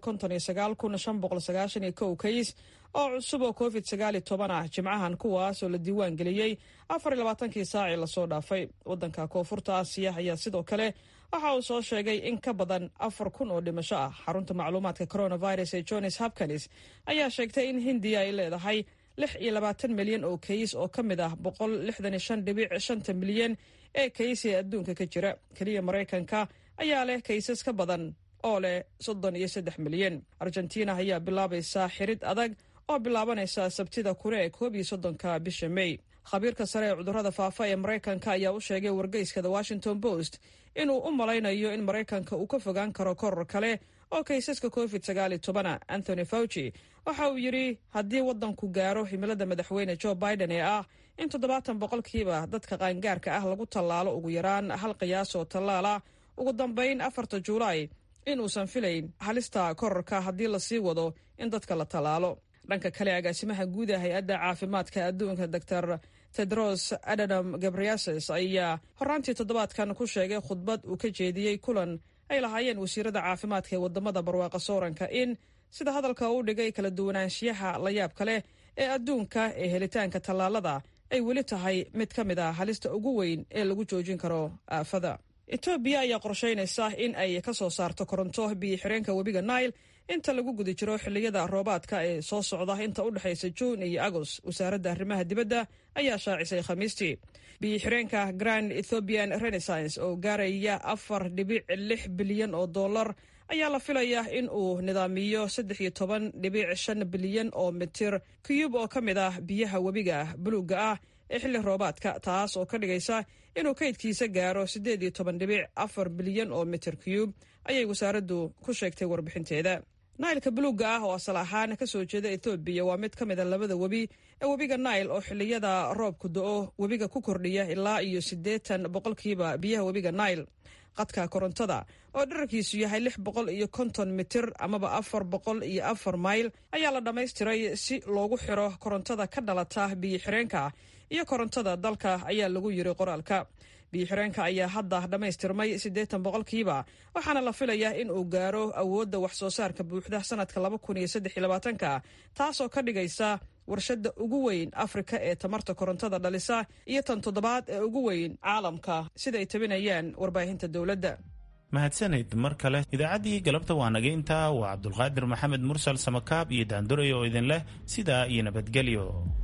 kays oo cusub oo covid ah jimcahan kuwaas oo la diiwaan geliyey afarlabaatankii saacii lasoo dhaafay wadanka koonfurta aasiya ayaa sidoo kale waxa uu soo sheegay in ka badan afar kun oo dhimasho ah xarunta macluumaadka coronavirus ee johns hopkins ayaa sheegtay in hindiya ay leedahay lix iyo labaatan milyan oo kays oo ka mid ah boqol lixdan iyo shan dhibic shanta milyan ee kays ee adduunka ka jira keliya maraykanka ayaa leh kaysas ka badan oo leh soddon iyo saddex milyan argentina ayaa bilaabaysaa xirid adag oo bilaabanaysa sabtida kure ee koob iyo soddonka bisha mey khabiirka sare ee cudurrada faafa ee maraykanka ayaa u sheegay wargeyska the washington post inuu u malaynayo in maraykanka uu ka fogaan karo koror kale oo kaysaska covid sagaal iyo tobana anthony fauci waxa uu yidhi haddii waddanku gaaro himilada madaxweyne jo biden ee ah in toddobaatan boqolkiiba dadka qaangaarka ah lagu tallaalo ugu yaraan hal qiyaas oo tallaala ugu dambayn afarta juulaay inuusan filayn halista kororka haddii lasii wado in dadka la tallaalo dhanka kale agaasimaha guud ee hay-adda caafimaadka adduunka doctor tedros adanam gabriases ayaa horaantii toddobaadkan ku sheegay khudbad uu ka jeediyey kulan ay lahaayeen wasiirada caafimaadka ee wadamada barwaaqa sooranka in sida hadalka uu dhigay kala duwanaanshiyaha la yaabka leh ee adduunka ee helitaanka tallaalada ay weli tahay mid ka mid a halista ugu weyn ee lagu joojin karo aafada etoobiya ayaa qorshaynaysa in ay ka soo saarto koronto biyo xireenka webiga nail inta lagu guda jiro xilliyada roobaadka ee soo socda inta u dhexaysa juun iyo agos wasaaradda arrimaha dibadda ayaa shaacisay khamiistii biyo xireenka grand ethiopian renaissance oo gaaraya afar dhibic lix bilyan oo dollar ayaa la filayaa in uu nidaamiyo saddex iyo toban dhibic shan bilyan oo mitir kiyub oo ka mid ah biyaha webiga buluugga ah ee xilli roobaadka taas oo ka dhigaysa inuu kaydkiisa gaaro siddeed iyo toban dhibic afar bilyan oo mitir kiyub ayay wasaaraddu ku sheegtay warbixinteeda nailka buluugga ah oo asal ahaan ka soo jeeda ethoobiya waa mid ka mid a labada webi ee webiga nail oo xilliyada roobku do-o webiga ku kordhiya ilaa iyo siddeetan boqolkiiba biyaha webiga nail qadka korontada oo dherarkiisu yahay lix boqol iyo konton mitir amaba afar boqol iyo afar mayl ayaa la dhammaystiray si loogu xiro korontada ka dhalata biyo xireenka iyo korontada dalka ayaa lagu yiri qoraalka biyo xireenka ayaa hadda dhammaystirmay siddeetan boqolkiiba waxaana la filayaa in uu gaaro awoodda wax soo saarka buuxda sanadka laba kun iyo saddex iyo labaatanka taasoo ka dhigaysa warshadda ugu weyn afrika ee tamarta korontada dhalisa iyo tan toddobaad ee ugu weyn caalamka sida ay tabinayaan warbaahinta dowladda mahadsanid mar kale idaacaddii galabta waa naga intaa waa cabdulqaadir maxamed mursal samakaab iyo daanduray oo idin leh sidaa iyo nabadgelyo